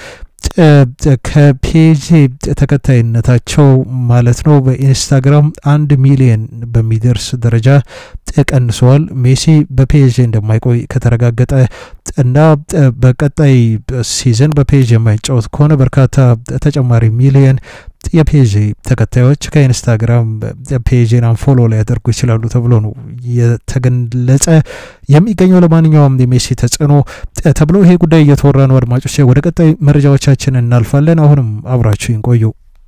ከፔጄ ተከታይነታቸው ማለት ነው በኢንስታግራም አንድ ሚሊየን በሚደርስ ደረጃ ቀንሰዋል። ሜሲ በፔጄ እንደማይቆይ ከተረጋገጠ እና በቀጣይ ሲዝን በፔጄ የማይጫወት ከሆነ በርካታ ተጨማሪ ሚሊየን የፔጄ ተከታዮች ከኢንስታግራም ፔጄን አንፎሎ ሊያደርጉ ይችላሉ ተብሎ ነው የተገለጸ የሚገኘው። ለማንኛውም የሜሲ ተጽዕኖ ተብሎ ይሄ ጉዳይ እየተወራ ነው። አድማጮች ወደ ቀጣይ መረጃዎቻችን እናልፋለን። አሁንም አብራችሁ ይቆዩ።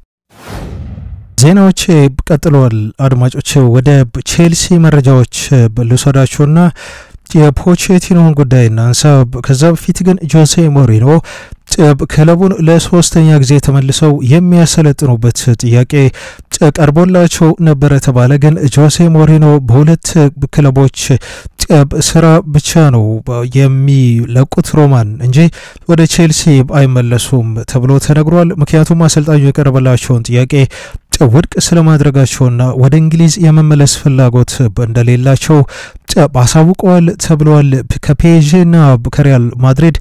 ዜናዎች ቀጥለዋል። አድማጮች ወደ ቼልሲ መረጃዎች ልውሰዳችሁና የፖቼቲኖን ጉዳይ እናንሳ። ከዛ በፊት ግን ጆሴ ሞሪኖ ክለቡን ለሶስተኛ ጊዜ ተመልሰው የሚያሰለጥኑበት ጥያቄ ቀርቦላቸው ነበረ ተባለ። ግን ጆሴ ሞሪኖ በሁለት ክለቦች ስራ ብቻ ነው የሚለቁት ሮማን እንጂ ወደ ቼልሲ አይመለሱም ተብሎ ተነግሯል። ምክንያቱም አሰልጣኙ የቀረበላቸውን ጥያቄ ውድቅ ስለማድረጋቸውና ወደ እንግሊዝ የመመለስ ፍላጎት እንደሌላቸው አሳውቀዋል ተብለዋል። ከፔዥና ከሪያል ማድሪድ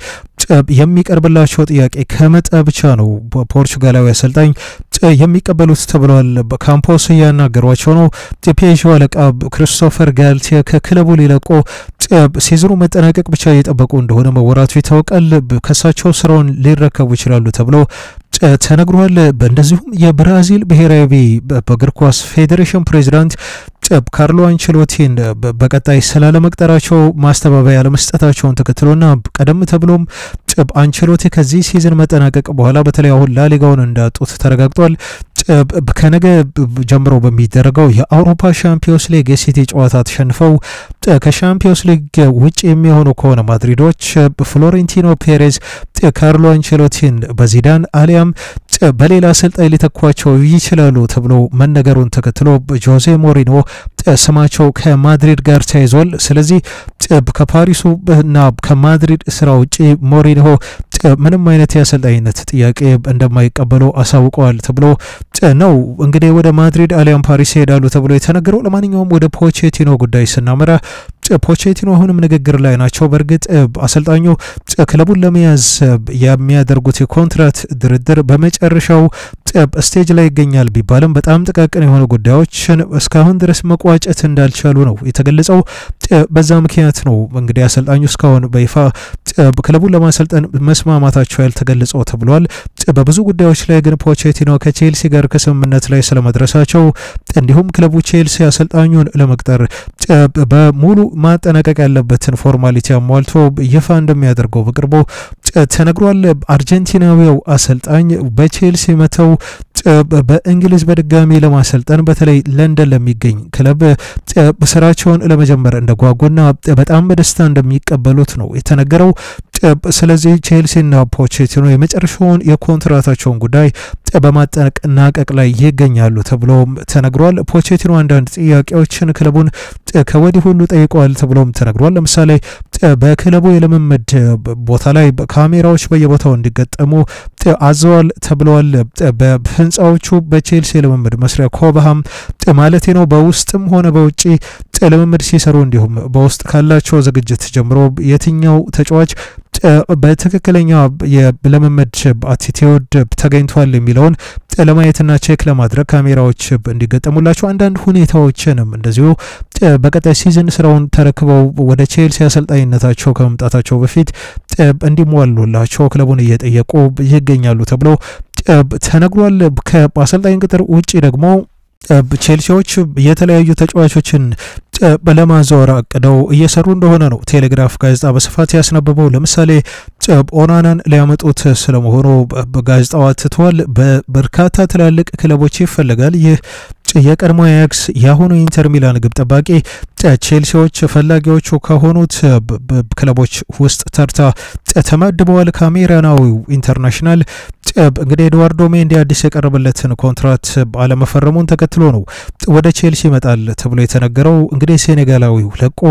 የሚቀርብላቸው ጥያቄ ከመጣ ብቻ ነው ፖርቹጋላዊ አሰልጣኝ የሚቀበሉት ተብለዋል። ካምፖስ እያናገሯቸው ነው። የፔዥ አለቃ ክሪስቶፈር ጋልቲየ ከክለቡ ሊለቆ ሲዝኑ መጠናቀቅ ብቻ እየጠበቁ እንደሆነ መወራቱ ይታወቃል። ከሳቸው ስራውን ሊረከቡ ይችላሉ ተብሎ ተነግሯል። እንደዚሁም የብራዚል ብሔራዊ በእግር ኳስ ፌዴሬሽን ፕሬዚዳንት ካርሎ አንቸሎቲን በቀጣይ ስላለመቅጠራቸው ማስተባበያ ለመስጠታቸውን ተከትሎና ቀደም ተብሎም አንቸሎቲ ከዚህ ሲዝን መጠናቀቅ በኋላ በተለይ አሁን ላሊጋውን እንዳጡት ተረጋግጧል። ከነገ ጀምሮ በሚደረገው የአውሮፓ ሻምፒዮንስ ሊግ የሲቲ ጨዋታ ተሸንፈው ከሻምፒዮንስ ሊግ ውጭ የሚሆኑ ከሆነ ማድሪዶች ፍሎሬንቲኖ ፔሬዝ ካርሎ አንቸሎቲን በዚዳን አሊያም በሌላ አሰልጣኝ ሊተኳቸው ይችላሉ ተብሎ መነገሩን ተከትሎ ጆዜ ሞሪኖ ስማቸው ከማድሪድ ጋር ተያይዟል። ስለዚህ ከፓሪሱ እና ከማድሪድ ስራ ውጭ ሞሪኖ ምንም አይነት የአሰልጣኝነት ጥያቄ እንደማይቀበሉ አሳውቀዋል ተብሎ ነው እንግዲህ ወደ ማድሪድ አሊያም ፓሪስ ይሄዳሉ ተብሎ የተነገረው። ለማንኛውም ወደ ፖቼቲኖ ጉዳይ ስናመራ ፖቼቲኖ አሁንም ንግግር ላይ ናቸው። በእርግጥ አሰልጣኙ ክለቡን ለመያዝ የሚያደርጉት የኮንትራት ድርድር በመጨረሻው ስቴጅ ላይ ይገኛል ቢባልም በጣም ጥቃቅን የሆኑ ጉዳዮችን እስካሁን ድረስ መቋጨት እንዳልቻሉ ነው የተገለጸው። በዛ ምክንያት ነው እንግዲህ አሰልጣኙ እስካሁን በይፋ ክለቡን ለማሰልጠን መስማማታቸው ያልተገለጸው ተብሏል። በብዙ ጉዳዮች ላይ ግን ፖቼቲኖ ከቼልሲ ጋር ከስምምነት ላይ ስለመድረሳቸው እንዲሁም ክለቡ ቼልሲ አሰልጣኙን ለመቅጠር በሙሉ ማጠናቀቅ ያለበትን ፎርማሊቲ አሟልቶ ይፋ እንደሚያደርገው በቅርቡ ተነግሯል። አርጀንቲናዊው አሰልጣኝ በቼልሲ መተው በእንግሊዝ በድጋሚ ለማሰልጠን በተለይ ለንደን ለሚገኝ ክለብ ስራቸውን ለመጀመር እንደጓጉና በጣም በደስታ እንደሚቀበሉት ነው የተነገረው። ስለዚህ ቼልሲና ፖቼቲኖ የመጨረሻውን የኮንትራታቸውን ጉዳይ በማጠናቀቅ ላይ ይገኛሉ ተብሎም ተነግሯል። ፖቼቲኖ አንዳንድ ጥያቄዎችን ክለቡን ከወዲህ ሁሉ ጠይቀዋል ተብሎም ተነግሯል። ለምሳሌ በክለቡ የልምምድ ቦታ ላይ ካሜራዎች በየቦታው እንዲገጠሙ አዘዋል ተብለዋል። በህንፃዎቹ በቼልሲ የልምምድ መስሪያ ኮብሃም ማለቴ ነው በውስጥም ሆነ በውጭ ልምምድ ሲሰሩ እንዲሁም በውስጥ ካላቸው ዝግጅት ጀምሮ የትኛው ተጫዋች በትክክለኛ የልምምድ አቲቲዩድ ተገኝቷል የሚለውን ለማየትና ቼክ ለማድረግ ካሜራዎች እንዲገጠሙላቸው አንዳንድ ሁኔታዎችንም እንደዚሁ በቀጣይ ሲዝን ስራውን ተረክበው ወደ ቼልሲ አሰልጣኝነታቸው ከመምጣታቸው በፊት እንዲሟሉላቸው ክለቡን እየጠየቁ ይገኛሉ ተብሎ ተነግሯል። ከአሰልጣኝ ቅጥር ውጭ ደግሞ ቼልሲዎች የተለያዩ ተጫዋቾችን ለማዘወር አቅደው እየሰሩ እንደሆነ ነው ቴሌግራፍ ጋዜጣ በስፋት ያስነበበው። ለምሳሌ ኦናናን ሊያመጡት ስለመሆኑ በጋዜጣው አትተዋል። በበርካታ ትላልቅ ክለቦች ይፈለጋል። ይህ የቀድሞ አያክስ የአሁኑ ኢንተር ሚላን ግብ ጠባቂ ቼልሲዎች ፈላጊዎቹ ከሆኑት ክለቦች ውስጥ ተርታ ተመድበዋል። ካሜራናዊው ኢንተርናሽናል እንግዲህ ኤድዋርዶ ሜንዲ አዲስ የቀረበለትን ኮንትራት አለመፈረሙን ተከትሎ ነው ወደ ቼልሲ ይመጣል ተብሎ የተነገረው። እንግዲህ ሴኔጋላዊው ለቆ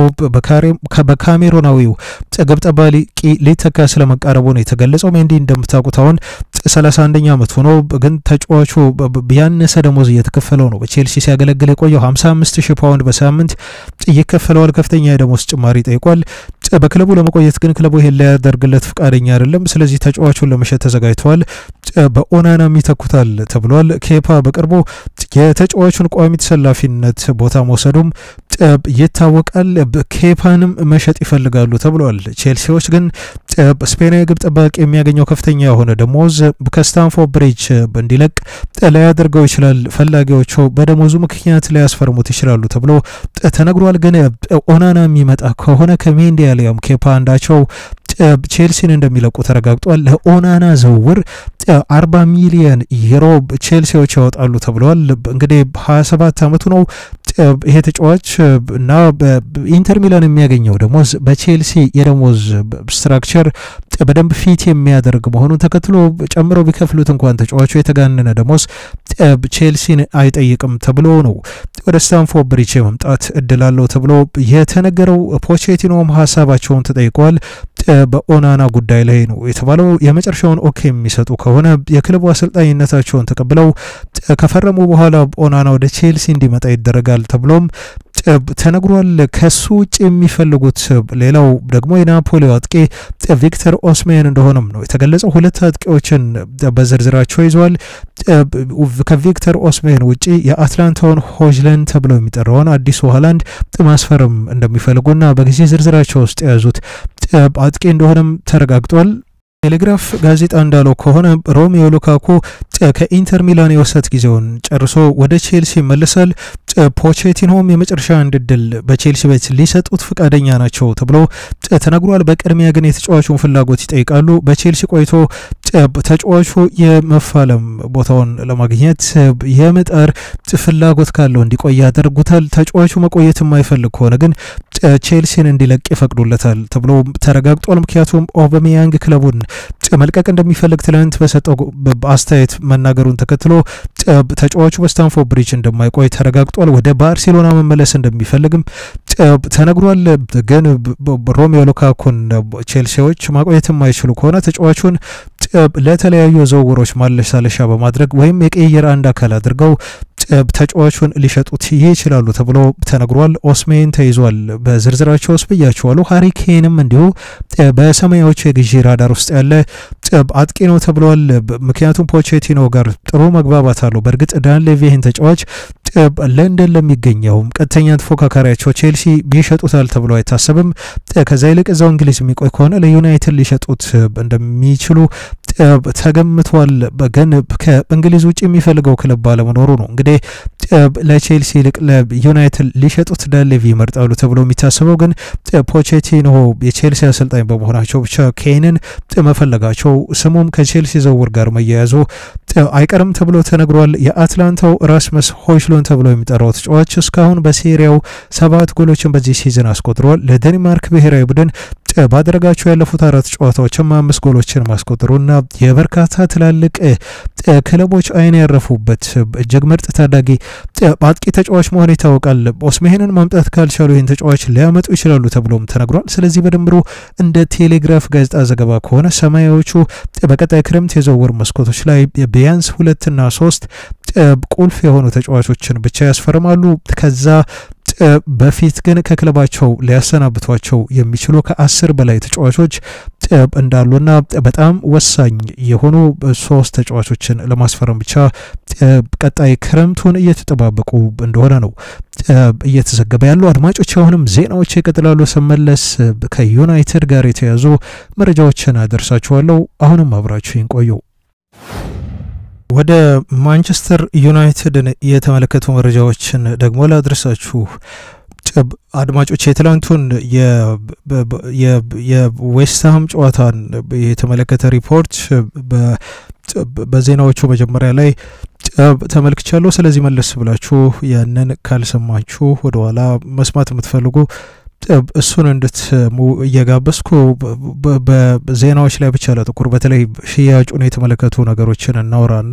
በካሜሮናዊው ግብ ጠባቂ ሊተካ ስለመቃረቡ ነው የተገለጸው። ሜንዲ እንደምታውቁት አሁን 31ኛ ዓመት ሆኖ ግን ተጫዋቹ ያነሰ ደሞዝ እየተከፈለው ነው በቼልሲ ሲያገለግል የቆየው 55 ሺህ ፓውንድ በሳምንት ይከፈለዋል። ከፍተኛ የደሞዝ ጭማሪ ጠይቋል። በክለቡ ለመቆየት ግን ክለቡ ይሄን ሊያደርግለት ፈቃደኛ አይደለም። ስለዚህ ተጫዋቹን ለመሸጥ ተዘጋጅተዋል። በኦናናም ይተኩታል ተብሏል። ኬፓ በቅርቡ የተጫዋቹን ቋሚ ተሰላፊነት ቦታ መውሰዱም ይታወቃል። ኬፓንም መሸጥ ይፈልጋሉ ተብሏል። ቼልሲዎች ግን ስፔናዊ ግብ ጠባቂ የሚያገኘው ከፍተኛ የሆነ ደሞዝ ከስታንፎርድ ብሪጅ እንዲለቅ ላያደርገው ይችላል። ፈላጊዎቹ በደሞዙ ምክንያት ሊያስፈርሙት ይችላሉ ተብሎ ተነግሯል። ግን ኦናና የሚመጣ ከሆነ ከሜንዲ ያሊያም ኬፓ አንዳቸው ቼልሲን እንደሚለቁ ተረጋግጧል። ለኦናና ዝውውር አርባ ሚሊየን ዩሮ ቼልሲዎች ያወጣሉ ተብለዋል። እንግዲህ ሀያ ሰባት አመቱ ነው ይሄ ተጫዋች እና ኢንተር ሚላን የሚያገኘው ደሞዝ በቼልሲ የደሞዝ ስትራክቸር በደንብ ፊት የሚያደርግ መሆኑን ተከትሎ ጨምረው ቢከፍሉት እንኳን ተጫዋቹ የተጋነነ ደሞዝ ቼልሲን አይጠይቅም ተብሎ ነው ወደ ስታንፎርድ ብሪጅ የመምጣት እድል አለው ተብሎ የተነገረው። ፖቼቲኖም ሀሳባቸውን ተጠይቀዋል። በኦናና ጉዳይ ላይ ነው የተባለው። የመጨረሻውን ኦኬ የሚሰጡ ከሆነ የክለቡ አሰልጣኝነታቸውን ተቀብለው ከፈረሙ በኋላ ኦናና ወደ ቼልሲ እንዲመጣ ይደረጋል ተብሎም ተነግሯል። ከሱ ውጭ የሚፈልጉት ሌላው ደግሞ የናፖሊ አጥቂ ቪክተር ኦስሜን እንደሆነም ነው የተገለጸው። ሁለት አጥቂዎችን በዝርዝራቸው ይዘዋል። ከቪክተር ኦስሜን ውጭ የአትላንታውን ሆጅለን ተብለው የሚጠራውን አዲሱ ሆላንድ ማስፈረም እንደሚፈልጉና በጊዜ ዝርዝራቸው ውስጥ የያዙት አጥቂ እንደሆነም ተረጋግጧል። ቴሌግራፍ ጋዜጣ እንዳለው ከሆነ ሮሜዮ ሉካኩ ከኢንተር ሚላን የውሰት ጊዜውን ጨርሶ ወደ ቼልሲ ይመለሳል። ፖቼቲኖም የመጨረሻ አንድ እድል በቼልሲ ቤት ሊሰጡት ፈቃደኛ ናቸው ተብሎ ተነግሯል። በቅድሚያ ግን የተጫዋቹን ፍላጎት ይጠይቃሉ። በቼልሲ ቆይቶ ተጫዋቹ የመፋለም ቦታውን ለማግኘት የመጣር ፍላጎት ካለው እንዲቆይ ያደርጉታል። ተጫዋቹ መቆየት የማይፈልግ ከሆነ ግን ቼልሲን እንዲለቅ ይፈቅዱለታል ተብሎ ተረጋግጧል። ምክንያቱም ኦበሜያንግ ክለቡን መልቀቅ እንደሚፈልግ ትላንት በሰጠው አስተያየት መናገሩን ተከትሎ ተጫዋቹ በስታንፎርድ ብሪጅ እንደማይቆይ ተረጋግጧል። ወደ ባርሴሎና መመለስ እንደሚፈልግም ተነግሯል። ግን ሮሜዮ ሉካኩን ቼልሲዎች ማቆየት የማይችሉ ከሆነ ተጫዋቹን ለተለያዩ ዝውውሮች ማለሳለሻ በማድረግ ወይም የቅይር አንድ አካል አድርገው ተጫዋቹን ሊሸጡት ይችላሉ ተብሎ ተነግሯል። ኦስሜን ተይዟል በዝርዝራቸው ውስጥ ብያቸዋሉ። ሃሪኬንም እንዲሁ በሰማያዎቹ የግዢ ራዳር ውስጥ ያለ አጥቂ ነው ተብለዋል። ምክንያቱም ፖቼቲኖ ጋር ጥሩ መግባባት አለው። በእርግጥ ዳን ሌቪ ይህን ተጫዋች ለንደን ለሚገኘውም ቀጥተኛ ተፎካካሪያቸው ቼልሲ ቢሸጡታል ተብሎ አይታሰብም። ከዛ ይልቅ እዛው እንግሊዝ የሚቆይ ከሆነ ለዩናይትድ ሊሸጡት እንደሚችሉ ተገምቷል። ግን ከእንግሊዝ ውጭ የሚፈልገው ክለብ ባለመኖሩ ነው እንግዲህ ለቼልሲ ይልቅ ለዩናይትድ ሊሸጡት ዳሌቪ ይመርጣሉ ተብሎ የሚታሰበው ግን ፖቼቲኖ የቼልሲ አሰልጣኝ በመሆናቸው ብቻ ኬንን መፈለጋቸው ስሙም ከቼልሲ ዝውውር ጋር መያያዙ አይቀርም ተብሎ ተነግሯል። የአትላንታው ራስመስ ሆይሉንድ ተብሎ የሚጠራው ተጫዋች እስካሁን በሴሪያው ሰባት ጎሎችን በዚህ ሲዝን አስቆጥሯል። ለዴንማርክ ብሔራዊ ቡድን ባደረጋቸው ያለፉት አራት ጨዋታዎችም አምስት ጎሎችን ማስቆጠሩና የበርካታ ትላልቅ ክለቦች አይን ያረፉበት እጅግ ምርጥ ታዳጊ አጥቂ ተጫዋች መሆን ይታወቃል። ኦስሜሄንን ማምጣት ካልቻሉ ይህን ተጫዋች ሊያመጡ ይችላሉ ተብሎም ተነግሯል። ስለዚህ በድምሩ እንደ ቴሌግራፍ ጋዜጣ ዘገባ ከሆነ ሰማያዎቹ በቀጣይ ክረምት የዝውውር መስኮቶች ላይ ቢያንስ ሁለትና ሶስት ቁልፍ የሆኑ ተጫዋቾችን ብቻ ያስፈርማሉ። ከዛ በፊት ግን ከክለባቸው ሊያሰናብቷቸው የሚችሉ ከአስር በላይ ተጫዋቾች እንዳሉና በጣም ወሳኝ የሆኑ ሶስት ተጫዋቾችን ለማስፈረም ብቻ ቀጣይ ክረምቱን እየተጠባበቁ እንደሆነ ነው እየተዘገበ ያሉ። አድማጮች አሁንም ዜናዎች ይቀጥላሉ። ስመለስ ከዩናይትድ ጋር የተያዙ መረጃዎችን አደርሳችኋለሁ። አሁንም አብራችሁን ቆዩ። ወደ ማንቸስተር ዩናይትድን የተመለከቱ መረጃዎችን ደግሞ ላድረሳችሁ አድማጮች የትላንቱን የዌስትሃም ጨዋታን የተመለከተ ሪፖርት በዜናዎቹ መጀመሪያ ላይ ተመልክቻለሁ። ስለዚህ መለስ ብላችሁ ያንን ካልሰማችሁ ወደኋላ መስማት የምትፈልጉ እሱን እንድትሙ እየጋበዝኩ በዜናዎች ላይ ብቻ ለጥቁር በተለይ ሽያጩን የተመለከቱ ነገሮችን እናውራና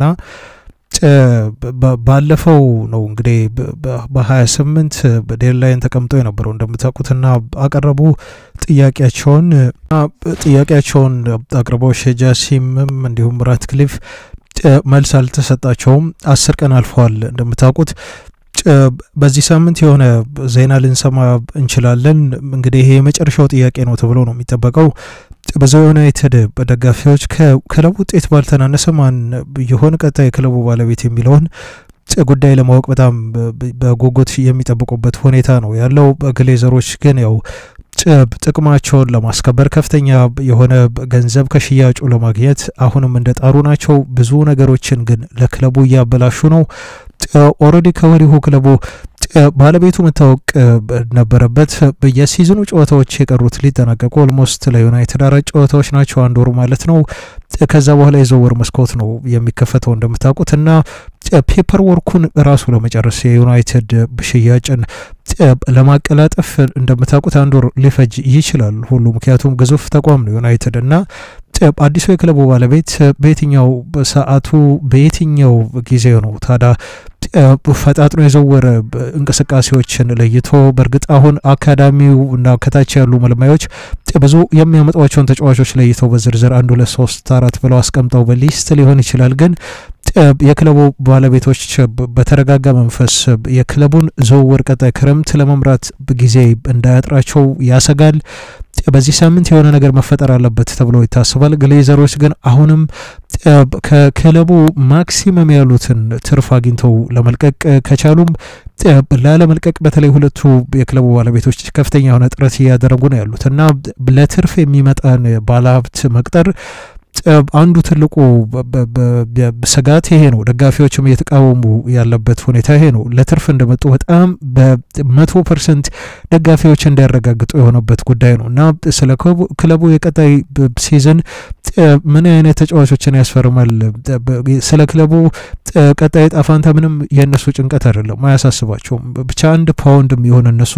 ባለፈው ነው እንግዲህ በሀያ ስምንት ዴድላይን ተቀምጦ የነበረው እንደምታውቁትና አቀረቡ ጥያቄያቸውን ጥያቄያቸውን አቅርበው ሼጃሲምም እንዲሁም ራትክሊፍ መልስ አልተሰጣቸውም። አስር ቀን አልፈዋል እንደምታውቁት በዚህ ሳምንት የሆነ ዜና ልንሰማ እንችላለን። እንግዲህ ይሄ የመጨረሻው ጥያቄ ነው ተብሎ ነው የሚጠበቀው። በዛ ዩናይትድ ደጋፊዎች ከክለቡ ውጤት ባልተናነሰ ማን የሆነ ቀጣይ የክለቡ ባለቤት የሚለውን ጉዳይ ለማወቅ በጣም በጉጉት የሚጠብቁበት ሁኔታ ነው ያለው። ግሌዘሮች ግን ያው ጥቅማቸውን ለማስከበር ከፍተኛ የሆነ ገንዘብ ከሽያጩ ለማግኘት አሁንም እንደ ጣሩ ናቸው። ብዙ ነገሮችን ግን ለክለቡ እያበላሹ ነው። ኦልሬዲ ከወዲሁ ክለቡ ባለቤቱ መታወቅ ነበረበት። የሲዝኑ ጨዋታዎች የቀሩት ሊጠናቀቁ ኦልሞስት ለዩናይትድ አራት ጨዋታዎች ናቸው፣ አንድ ወሩ ማለት ነው። ከዛ በኋላ የዝውውር መስኮት ነው የሚከፈተው እንደምታውቁት እና ፔፐር ወርኩን ራሱ ለመጨረስ የዩናይትድ ሽያጭን ለማቀላጠፍ እንደምታውቁት አንድ ወር ሊፈጅ ይችላል ሁሉ ምክንያቱም ግዙፍ ተቋም ነው ዩናይትድ እና አዲሱ የክለቡ ባለቤት በየትኛው ሰዓቱ በየትኛው ጊዜ ነው ታዲያ ፈጣጥኖ የዘወረ እንቅስቃሴዎችን ለይቶ በእርግጥ አሁን አካዳሚው እና ከታች ያሉ መልማዮች ብዙ የሚያመጧቸውን ተጫዋቾች ለይተው በዝርዝር አንድ ሁለት ሶስት አራት ብለው አስቀምጠው በሊስት ሊሆን ይችላል ግን የክለቡ ባለቤቶች በተረጋጋ መንፈስ የክለቡን ዝውውር ቀጣይ ክረምት ለመምራት ጊዜ እንዳያጥራቸው ያሰጋል። በዚህ ሳምንት የሆነ ነገር መፈጠር አለበት ተብሎ ይታሰባል። ግሌዘሮች ግን አሁንም ከክለቡ ማክሲመም ያሉትን ትርፍ አግኝተው ለመልቀቅ ከቻሉም ላለመልቀቅ በተለይ ሁለቱ የክለቡ ባለቤቶች ከፍተኛ የሆነ ጥረት እያደረጉ ነው ያሉት እና ለትርፍ የሚመጣን ባለሀብት መቅጠር አንዱ ትልቁ ስጋት ይሄ ነው። ደጋፊዎችም እየተቃወሙ ያለበት ሁኔታ ይሄ ነው። ለትርፍ እንደመጡ በጣም በመቶ ፐርሰንት ደጋፊዎች እንዲያረጋግጡ የሆነበት ጉዳይ ነው እና ስለ ክለቡ የቀጣይ ሲዝን ምን አይነት ተጫዋቾችን ያስፈርማል፣ ስለ ክለቡ ቀጣይ ጣፋንታ ምንም የእነሱ ጭንቀት አይደለም፣ አያሳስባቸውም። ብቻ አንድ ፓውንድ የሚሆን እነሱ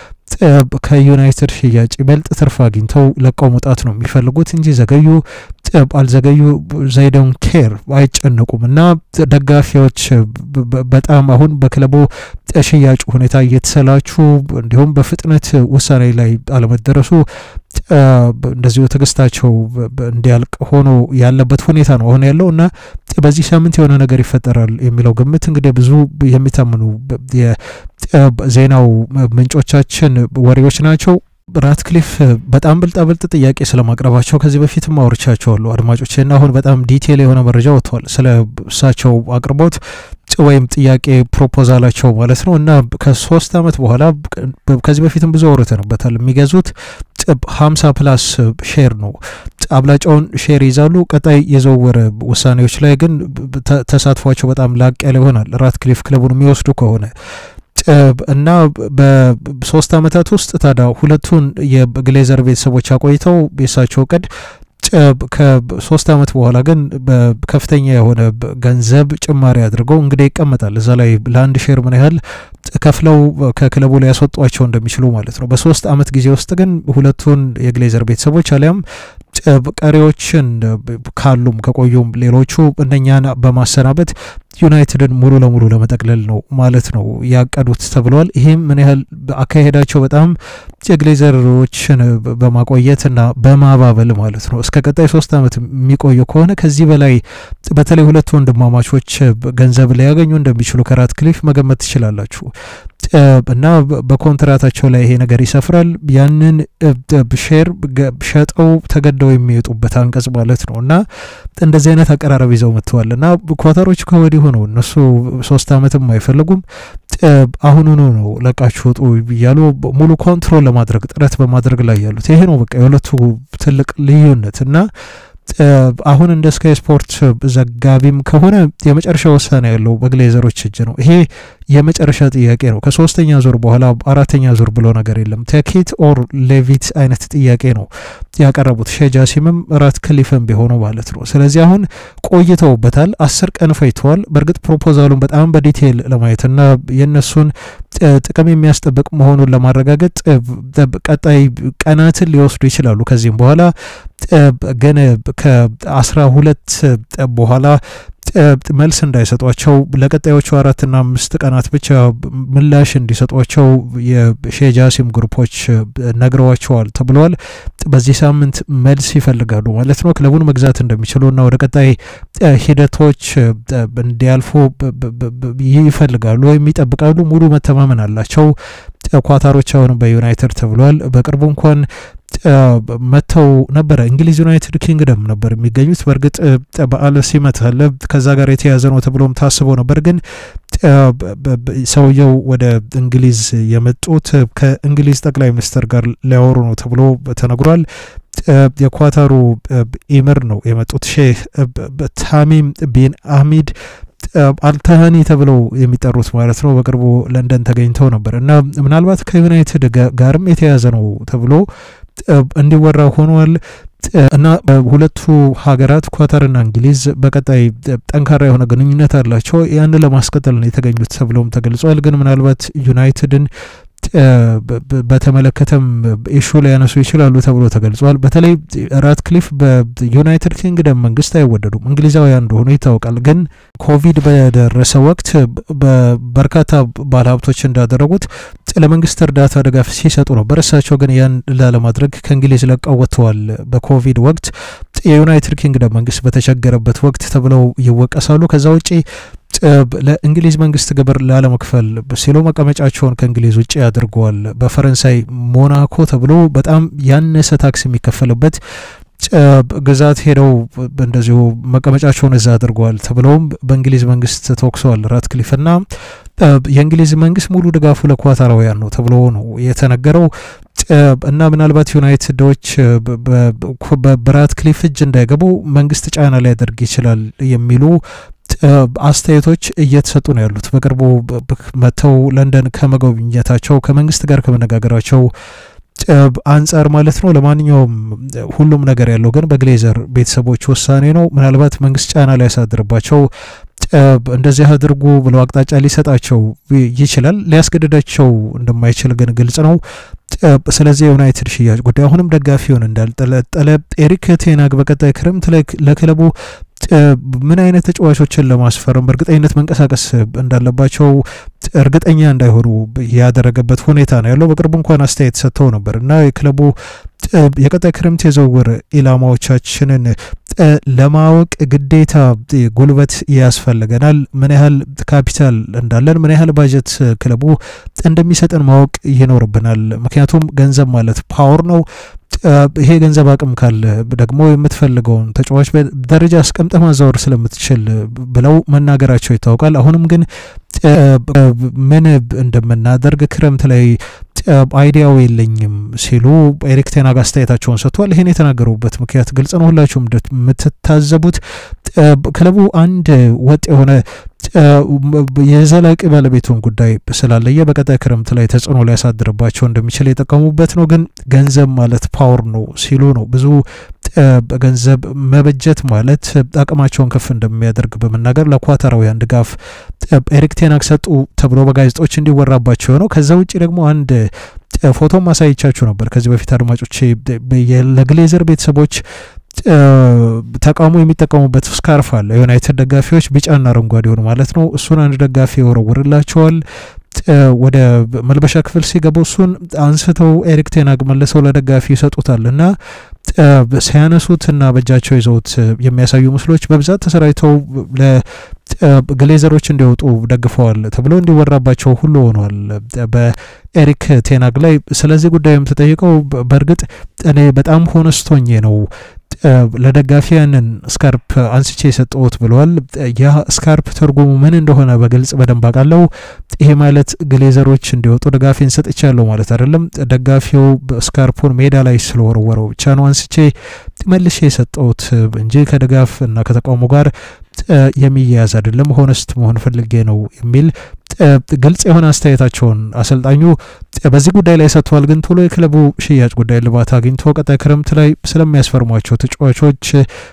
ከዩናይትድ ሽያጭ ይበልጥ ትርፍ አግኝተው ለቀው መውጣት ነው የሚፈልጉት እንጂ ዘገዩ አልዘገዩ ዘይደውን ኬር አይጨነቁም። እና ደጋፊዎች በጣም አሁን በክለቡ ሽያጩ ሁኔታ እየተሰላቹ እንዲሁም በፍጥነት ውሳኔ ላይ አለመደረሱ እንደዚሁ ትዕግስታቸው እንዲያልቅ ሆኖ ያለበት ሁኔታ ነው አሁን ያለው እና በዚህ ሳምንት የሆነ ነገር ይፈጠራል የሚለው ግምት እንግዲህ ብዙ የሚታምኑ የዜናው ምንጮቻችን ወሬዎች ናቸው። ራትክሊፍ በጣም ብልጣብልጥ ጥያቄ ስለማቅረባቸው ከዚህ በፊትም አውርቻቸዋለሁ አድማጮች እና አሁን በጣም ዲቴል የሆነ መረጃ ወጥቷል ስለ እሳቸው አቅርቦት ወይም ጥያቄ ፕሮፖዛላቸው ማለት ነው እና ከሶስት አመት በኋላ ከዚህ በፊትም ብዙ አውርተንበታል የሚገዙት ሀምሳ ፕላስ ሼር ነው አብላጫውን ሼር ይዛሉ ቀጣይ የዝውውር ውሳኔዎች ላይ ግን ተሳትፏቸው በጣም ላቅ ያለ ይሆናል ራትክሊፍ ክለቡን የሚወስዱ ከሆነ እና በሶስት አመታት ውስጥ ታዲያ ሁለቱን የግሌዘር ቤተሰቦች አቆይተው የሳቸው እቅድ ከሶስት አመት በኋላ ግን በከፍተኛ የሆነ ገንዘብ ጭማሪ አድርገው እንግዲህ ይቀመጣል እዛ ላይ ለአንድ ሼር ምን ያህል ከፍለው ከክለቡ ላይ ያስወጧቸው እንደሚችሉ ማለት ነው። በሶስት አመት ጊዜ ውስጥ ግን ሁለቱን የግሌዘር ቤተሰቦች አሊያም ቀሪዎችን ካሉም ከቆዩም ሌሎቹ እነኛን በማሰናበት ዩናይትድን ሙሉ ለሙሉ ለመጠቅለል ነው ማለት ነው ያቀዱት ተብሏል። ይህም ምን ያህል አካሄዳቸው በጣም የግሌዘሮችን በማቆየትና በማባበል ማለት ነው እስከ ቀጣይ ሶስት አመት የሚቆዩ ከሆነ ከዚህ በላይ በተለይ ሁለቱ ወንድማማቾች ገንዘብ ሊያገኙ እንደሚችሉ ከራትክሊፍ መገመት ትችላላችሁ። እና በኮንትራታቸው ላይ ይሄ ነገር ይሰፍራል። ያንን ሼር ሸጠው ተገደው የሚወጡበት አንቀጽ ማለት ነው እና እንደዚህ አይነት አቀራረብ ይዘው መጥተዋል እና ኳታሮች ከወዲሁ ነው እነሱ ሶስት አመትም አይፈልጉም። አሁኑኑ ነው ለቃችሁ ውጡ እያሉ ሙሉ ኮንትሮል ለማድረግ ጥረት በማድረግ ላይ ያሉት ይሄ ነው በቃ የሁለቱ ትልቅ ልዩነት እና አሁን እንደ ስካይ ስፖርት ዘጋቢም ከሆነ የመጨረሻ ውሳኔ ያለው በግሌዘሮች እጅ ነው። ይሄ የመጨረሻ ጥያቄ ነው። ከሶስተኛ ዙር በኋላ አራተኛ ዙር ብሎ ነገር የለም። ቴኪት ኦር ሌቪት አይነት ጥያቄ ነው ያቀረቡት ሼጃሲምም ራትክሊፍም ቢሆኑ ማለት ነው። ስለዚህ አሁን ቆይተውበታል። አስር ቀን ፈይተዋል። በእርግጥ ፕሮፖዛሉን በጣም በዲቴይል ለማየትና የእነሱን ጥቅም የሚያስጠብቅ መሆኑን ለማረጋገጥ ቀጣይ ቀናትን ሊወስዱ ይችላሉ። ከዚህም በኋላ ግን ከአስራ ሁለት በኋላ መልስ እንዳይሰጧቸው ለቀጣዮቹ አራትና አምስት ቀናት ብቻ ምላሽ እንዲሰጧቸው የሼጃሲም ግሩፖች ነግረዋቸዋል ተብለዋል። በዚህ ሳምንት መልስ ይፈልጋሉ ማለት ነው። ክለቡን መግዛት እንደሚችሉ እና ወደ ቀጣይ ሂደቶች እንዲያልፉ ይፈልጋሉ ወይም ይጠብቃሉ። ሙሉ መተማመን አላቸው ኳታሮች አሁንም በዩናይትድ ተብለዋል። በቅርቡ እንኳን መጥተው ነበረ። እንግሊዝ ዩናይትድ ኪንግደም ነበር የሚገኙት። በእርግጥ በዓለ ሲመት አለ ከዛ ጋር የተያዘ ነው ተብሎም ታስቦ ነበር። ግን ሰውየው ወደ እንግሊዝ የመጡት ከእንግሊዝ ጠቅላይ ሚኒስትር ጋር ሊያወሩ ነው ተብሎ ተነግሯል። የኳታሩ ኢምር ነው የመጡት ሼህ ታሚም ቢን አህሚድ አልታሃኒ ተብለው የሚጠሩት ማለት ነው። በቅርቡ ለንደን ተገኝተው ነበር እና ምናልባት ከዩናይትድ ጋርም የተያዘ ነው ተብሎ እንዲወራ ሆኗል። እና ሁለቱ ሀገራት ኳታርና እንግሊዝ በቀጣይ ጠንካራ የሆነ ግንኙነት አላቸው። ያን ለማስቀጠል ነው የተገኙት ተብሎም ተገልጿል። ግን ምናልባት ዩናይትድን በተመለከተም ኢሹ ሊያነሱ ይችላሉ ተብሎ ተገልጿል። በተለይ ራትክሊፍ በዩናይትድ ኪንግደም መንግስት አይወደዱም፣ እንግሊዛውያን እንደሆኑ ይታወቃል። ግን ኮቪድ በደረሰ ወቅት በርካታ ባለሀብቶች እንዳደረጉት ለመንግስት እርዳታ ድጋፍ ሲሰጡ ነበር። እሳቸው ግን ያን ላለማድረግ ከእንግሊዝ ለቀው ወጥተዋል። በኮቪድ ወቅት የዩናይትድ ኪንግደም መንግስት በተቸገረበት ወቅት ተብለው ይወቀሳሉ። ከዛ ውጪ ለእንግሊዝ መንግስት ግብር ላለመክፈል ሲሉ መቀመጫቸውን ከእንግሊዝ ውጭ አድርገዋል። በፈረንሳይ ሞናኮ ተብሎ በጣም ያነሰ ታክስ የሚከፈልበት ግዛት ሄደው እንደዚሁ መቀመጫቸውን እዛ አድርገዋል ተብለውም በእንግሊዝ መንግስት ተወቅሰዋል። ራትክሊፍና የእንግሊዝ መንግስት ሙሉ ድጋፉ ለኳታራውያን ነው ተብሎ ነው የተነገረው። እና ምናልባት ዩናይትዶች በራትክሊፍ እጅ እንዳይገቡ መንግስት ጫና ሊያደርግ ይችላል የሚሉ አስተያየቶች እየተሰጡ ነው ያሉት። በቅርቡ መጥተው ለንደን ከመጎብኘታቸው ከመንግስት ጋር ከመነጋገራቸው አንጻር ማለት ነው። ለማንኛውም ሁሉም ነገር ያለው ግን በግሌዘር ቤተሰቦች ውሳኔ ነው። ምናልባት መንግስት ጫና ሊያሳድርባቸው እንደዚህ አድርጉ ብለው አቅጣጫ ሊሰጣቸው ይችላል። ሊያስገድዳቸው እንደማይችል ግን ግልጽ ነው። ስለዚህ የዩናይትድ ሽያጭ ጉዳይ አሁንም ደጋፊውን እንዳልጠለጠለ ኤሪክ ቴናግ በቀጣይ ክረምት ላይ ለክለቡ ምን አይነት ተጫዋቾችን ለማስፈረም በእርግጠኝነት መንቀሳቀስ እንዳለባቸው እርግጠኛ እንዳይሆኑ ያደረገበት ሁኔታ ነው ያለው። በቅርቡ እንኳን አስተያየት ሰጥተው ነበር እና የክለቡ የቀጣይ ክረምት የዝውውር ኢላማዎቻችንን ለማወቅ ግዴታ ጉልበት ያስፈልገናል። ምን ያህል ካፒታል እንዳለን፣ ምን ያህል ባጀት ክለቡ እንደሚሰጠን ማወቅ ይኖርብናል። ምክንያቱም ገንዘብ ማለት ፓወር ነው። ይሄ ገንዘብ አቅም ካለ ደግሞ የምትፈልገውን ተጫዋች ደረጃ አስቀምጠ ማዛወር ስለምትችል ብለው መናገራቸው ይታወቃል። አሁንም ግን ምን እንደምናደርግ ክረምት ላይ አይዲያው የለኝም ሲሉ ኤሪክ ቴናግ አስተያየታቸውን ሰጥቷል። ይህን የተናገሩበት ምክንያት ግልጽ ነው። ሁላችሁም የምትታዘቡት ክለቡ አንድ ወጥ የሆነ የዘላቂ ባለቤቱን ጉዳይ ስላለየ በቀጣይ ክረምት ላይ ተጽዕኖ ሊያሳድርባቸው እንደሚችል የጠቀሙበት ነው። ግን ገንዘብ ማለት ፓወር ነው ሲሉ ነው ብዙ ገንዘብ መበጀት ማለት አቅማቸውን ከፍ እንደሚያደርግ በመናገር ለኳታራውያን ድጋፍ ኤሪክ ቴናግ ሰጡ ተብሎ በጋዜጦች እንዲወራባቸው ነው። ከዛ ውጭ ደግሞ አንድ ፎቶ ማሳይቻችሁ ነበር ከዚህ በፊት አድማጮቼ ለግሌዘር ቤተሰቦች ተቃውሞ የሚጠቀሙበት ስካርፍ አለ። የዩናይትድ ደጋፊዎች ቢጫና አረንጓዴ ሆኑ ማለት ነው። እሱን አንድ ደጋፊ ይወረውርላቸዋል። ወደ መልበሻ ክፍል ሲገቡ እሱን አንስተው ኤሪክ ቴናግ መልሰው ለደጋፊ ይሰጡታል እና ሲያነሱት እና በእጃቸው ይዘውት የሚያሳዩ ምስሎች በብዛት ተሰራጭተው ለግሌዘሮች እንዲወጡ ደግፈዋል ተብሎ እንዲወራባቸው ሁሉ ሆኗል በኤሪክ ቴናግ ላይ። ስለዚህ ጉዳይም ተጠይቀው በእርግጥ እኔ በጣም ሆነስቶኜ ነው ለደጋፊ ያንን ስካርፕ አንስቼ የሰጠሁት ብለዋል። ያ ስካርፕ ትርጉሙ ምን እንደሆነ በግልጽ በደንብ አውቃለሁ። ይሄ ማለት ግሌዘሮች እንዲወጡ ደጋፊን ሰጥቻለሁ ማለት አይደለም። ደጋፊው ስካርፑን ሜዳ ላይ ስለወረወረው ብቻ ነው አንስቼ መልሼ የሰጠሁት እንጂ ከድጋፍ እና ከተቃውሞ ጋር የሚያያዝ አይደለም። ሆነስት መሆን ፈልጌ ነው የሚል ግልጽ የሆነ አስተያየታቸውን አሰልጣኙ በዚህ ጉዳይ ላይ ሰጥተዋል። ግን ቶሎ የክለቡ ሽያጭ ጉዳይ ልባት አግኝቶ ቀጣይ ክረምት ላይ ስለሚያስፈርሟቸው ተጫዋቾች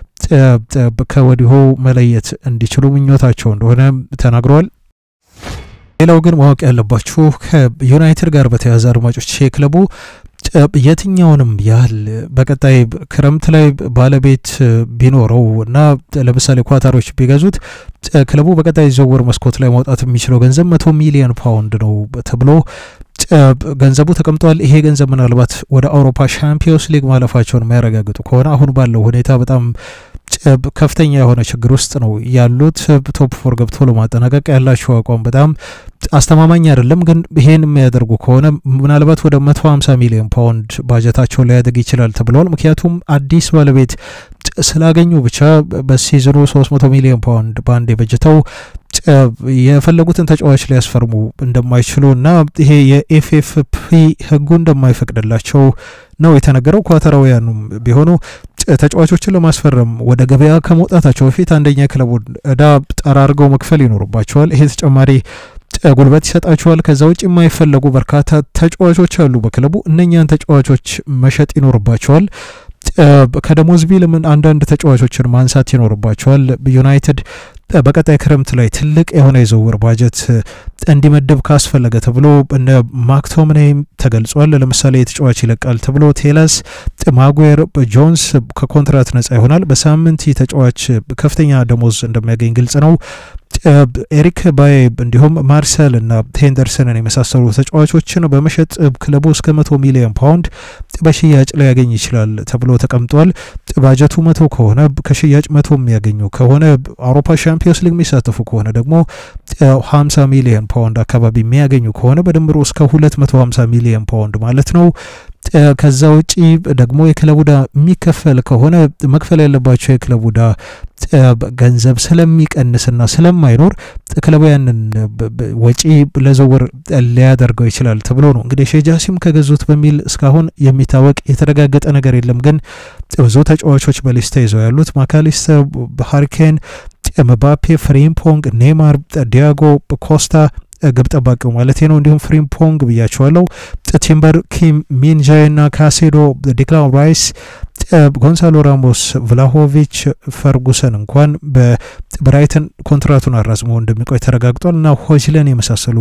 ከወዲሁ መለየት እንዲችሉ ምኞታቸው እንደሆነ ተናግረዋል። ሌላው ግን ማወቅ ያለባችሁ ከዩናይትድ ጋር በተያያዘ አድማጮች የክለቡ የትኛውንም ያህል በቀጣይ ክረምት ላይ ባለቤት ቢኖረው እና ለምሳሌ ኳታሮች ቢገዙት ክለቡ በቀጣይ ዝውውር መስኮት ላይ ማውጣት የሚችለው ገንዘብ መቶ ሚሊዮን ፓውንድ ነው ተብሎ ገንዘቡ ተቀምጧል። ይሄ ገንዘብ ምናልባት ወደ አውሮፓ ሻምፒዮንስ ሊግ ማለፋቸውን የሚያረጋግጡ ከሆነ አሁን ባለው ሁኔታ በጣም ከፍተኛ የሆነ ችግር ውስጥ ነው ያሉት። ቶፕ ፎር ገብቶ ለማጠናቀቅ ያላቸው አቋም በጣም አስተማማኝ አይደለም። ግን ይሄን የሚያደርጉ ከሆነ ምናልባት ወደ 150 ሚሊዮን ፓውንድ ባጀታቸው ሊያደግ ይችላል ተብለዋል። ምክንያቱም አዲስ ባለቤት ስላገኙ ብቻ በሲዝኑ 300 ሚሊዮን ፓውንድ በአንድ የበጅተው የፈለጉትን ተጫዋች ሊያስፈርሙ እንደማይችሉ እና ይሄ የኤፍኤፍፒ ሕጉ እንደማይፈቅድላቸው ነው የተነገረው። ኳተራውያኑም ቢሆኑ ተጫዋቾችን ለማስፈረም ወደ ገበያ ከመውጣታቸው በፊት አንደኛ ክለቡን እዳ ጠራርገው መክፈል ይኖርባቸዋል። ይሄ ተጨማሪ ጉልበት ይሰጣቸዋል። ከዛ ውጭ የማይፈለጉ በርካታ ተጫዋቾች አሉ በክለቡ እነኛን ተጫዋቾች መሸጥ ይኖርባቸዋል። ከደሞዝ ቢልምን አንዳንድ ተጫዋቾችን ማንሳት ይኖርባቸዋል። ዩናይትድ በቀጣይ ክረምት ላይ ትልቅ የሆነ የዝውውር ባጀት እንዲመድብ ካስፈለገ ተብሎ እነ ማክቶምኔም ተገልጿል። ለምሳሌ ተጫዋች ይለቃል ተብሎ ቴለስ፣ ማጉዌር፣ ጆንስ ከኮንትራት ነጻ ይሆናል። በሳምንት ተጫዋች ከፍተኛ ደሞዝ እንደሚያገኝ ግልጽ ነው። ኤሪክ ባይ እንዲሁም ማርሰል እና ሄንደርሰንን የመሳሰሉ ተጫዋቾችን በመሸጥ ክለቡ እስከ መቶ ሚሊዮን ፓውንድ በሽያጭ ላይ ያገኝ ይችላል ተብሎ ተቀምጧል። ባጀቱ መቶ ከሆነ ከሽያጭ መቶ የሚያገኙ ከሆነ አውሮፓ ሻምፒዮንስ ሊግ የሚሳተፉ ከሆነ ደግሞ 50 ሚሊዮን ፓውንድ አካባቢ የሚያገኙ ከሆነ በድምሩ እስከ 250 ሚሊዮን ፓውንድ ማለት ነው። ከዛ ውጪ ደግሞ የክለቡ ዕዳ የሚከፈል ከሆነ መክፈል ያለባቸው የክለቡ ዕዳ ገንዘብ ስለሚቀንስና ስለማይኖር ክለቡ ያንን ወጪ ለዝውውር ሊያደርገው ይችላል ተብሎ ነው እንግዲህ ሼጃሲም ከገዙት በሚል እስካሁን የሚታወቅ የተረጋገጠ ነገር የለም። ግን ብዙ ተጫዋቾች በሊስታ ይዘው ያሉት ማካሊስተር፣ ሃሪኬን፣ ምባፔ፣ ፍሪምፖንግ፣ ኔይማር፣ ዲያጎ ኮስታ ግብ ጠባቂው ማለት ነው። እንዲሁም ፍሪምፖንግ ብያቸዋለሁ። ቲምበር፣ ኪም ሚንጃይ ና ካሴዶ፣ ዲክላን ራይስ፣ ጎንሳሎ ራሞስ፣ ቭላሆቪች፣ ፈርጉሰን እንኳን በብራይተን ኮንትራቱን አራዝሞ እንደሚቆይ ተረጋግጧል እና ሆጅለን የመሳሰሉ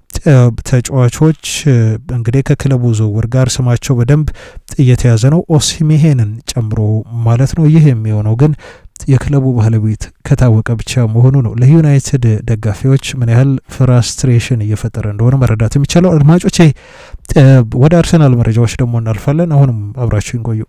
ተጫዋቾች እንግዲህ ከክለቡ ዝውውር ጋር ስማቸው በደንብ እየተያዘ ነው፣ ኦሲሜሄንን ጨምሮ ማለት ነው። ይህ የሚሆነው ግን የክለቡ ባለቤት ከታወቀ ብቻ መሆኑ ነው። ለዩናይትድ ደጋፊዎች ምን ያህል ፍራስትሬሽን እየፈጠረ እንደሆነ መረዳት የሚቻለው። አድማጮቼ ወደ አርሰናል መረጃዎች ደግሞ እናልፋለን። አሁንም አብራችሁን ቆዩ።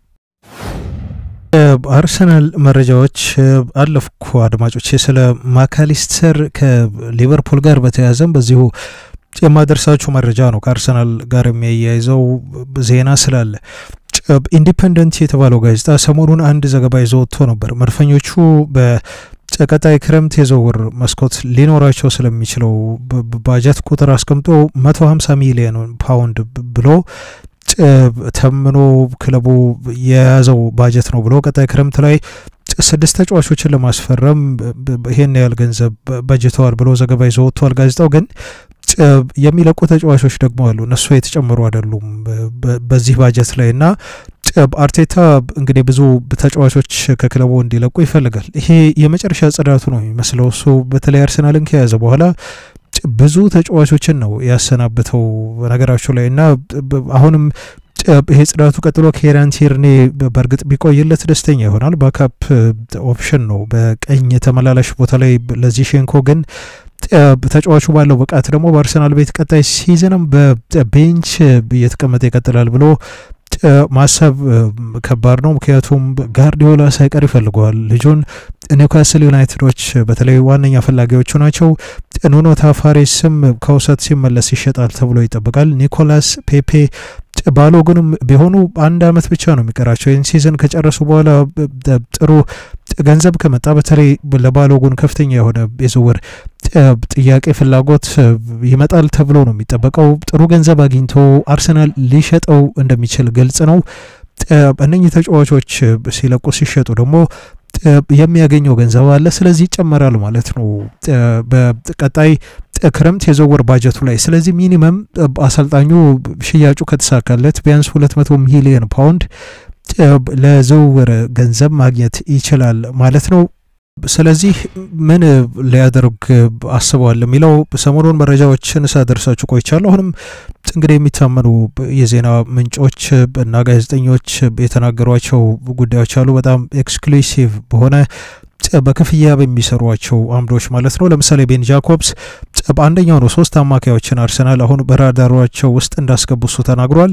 አርሰናል መረጃዎች አለፍኩ አድማጮቼ። ስለ ማካሊስተር ከሊቨርፑል ጋር በተያያዘም በዚሁ የማደርሳችሁ መረጃ ነው። ከአርሰናል ጋር የሚያያይዘው ዜና ስላለ ኢንዲፐንደንት የተባለው ጋዜጣ ሰሞኑን አንድ ዘገባ ይዞ ወጥቶ ነበር። መድፈኞቹ በቀጣይ ክረምት የዝውውር መስኮት ሊኖራቸው ስለሚችለው ባጀት ቁጥር አስቀምጦ 150 ሚሊዮን ፓውንድ ብሎ ተምኖ ክለቡ የያዘው ባጀት ነው ብሎ ቀጣይ ክረምት ላይ ስድስት ተጫዋቾችን ለማስፈረም ይሄን ያህል ገንዘብ በጅተዋል ብሎ ዘገባ ይዞ ወጥቷል። ጋዜጣው ግን የሚለቁ ተጫዋቾች ደግሞ አሉ። እነሱ የተጨመሩ አይደሉም በዚህ ባጀት ላይ እና አርቴታ እንግዲህ ብዙ ተጫዋቾች ከክለቡ እንዲለቁ ይፈልጋል። ይሄ የመጨረሻ ጽዳቱ ነው የሚመስለው። እሱ በተለይ አርሰናልን ከያዘ በኋላ ብዙ ተጫዋቾችን ነው ያሰናብተው ነገራቸው ላይ እና አሁንም ይሄ ጽዳቱ ቀጥሎ ኬራን ቲርኔ በእርግጥ ቢቆይለት ደስተኛ ይሆናል። ባካፕ ኦፕሽን ነው በቀኝ ተመላላሽ ቦታ ላይ ለዚህ ሼንኮ ግን ተጫዋቹ ባለው ብቃት ደግሞ በአርሰናል ቤት ቀጣይ ሲዝንም በቤንች እየተቀመጠ ይቀጥላል ብሎ ማሰብ ከባድ ነው። ምክንያቱም ጋርዲዮላ ሳይቀር ይፈልገዋል ልጁን። ኒውካስል ዩናይትዶች በተለይ ዋነኛ ፈላጊዎቹ ናቸው። ኑኖ ታፋሬስም ከውሰት ሲመለስ ይሸጣል ተብሎ ይጠበቃል። ኒኮላስ ፔፔ ባሎጉንም ቢሆኑ አንድ አመት ብቻ ነው የሚቀራቸው። ይህን ሲዝን ከጨረሱ በኋላ ጥሩ ገንዘብ ከመጣ በተለይ ለባሎጉን ከፍተኛ የሆነ የዝውውር ጥያቄ ፍላጎት ይመጣል ተብሎ ነው የሚጠበቀው። ጥሩ ገንዘብ አግኝቶ አርሰናል ሊሸጠው እንደሚችል ግልጽ ነው። እነኚህ ተጫዋቾች ሲለቁ ሲሸጡ ደግሞ የሚያገኘው ገንዘብ አለ። ስለዚህ ይጨመራል ማለት ነው በቀጣይ ክረምት የዝውውር ባጀቱ ላይ። ስለዚህ ሚኒመም አሰልጣኙ ሽያጩ ከተሳካለት ቢያንስ 200 ሚሊዮን ፓውንድ ለዝውውር ገንዘብ ማግኘት ይችላል ማለት ነው። ስለዚህ ምን ሊያደርግ አስበዋል የሚለው ሰሞኑን መረጃዎችን ሳደርሳችሁ ቆይቻለሁ። አሁንም እንግዲህ የሚታመኑ የዜና ምንጮች እና ጋዜጠኞች የተናገሯቸው ጉዳዮች አሉ። በጣም ኤክስክሉሲቭ በሆነ በክፍያ በሚሰሯቸው አምዶች ማለት ነው። ለምሳሌ ቤን ጃኮብስ በአንደኛው ነው ሶስት አማካዮችን አርሰናል አሁን በራዳሯቸው ውስጥ እንዳስገቡ እሱ ተናግሯል።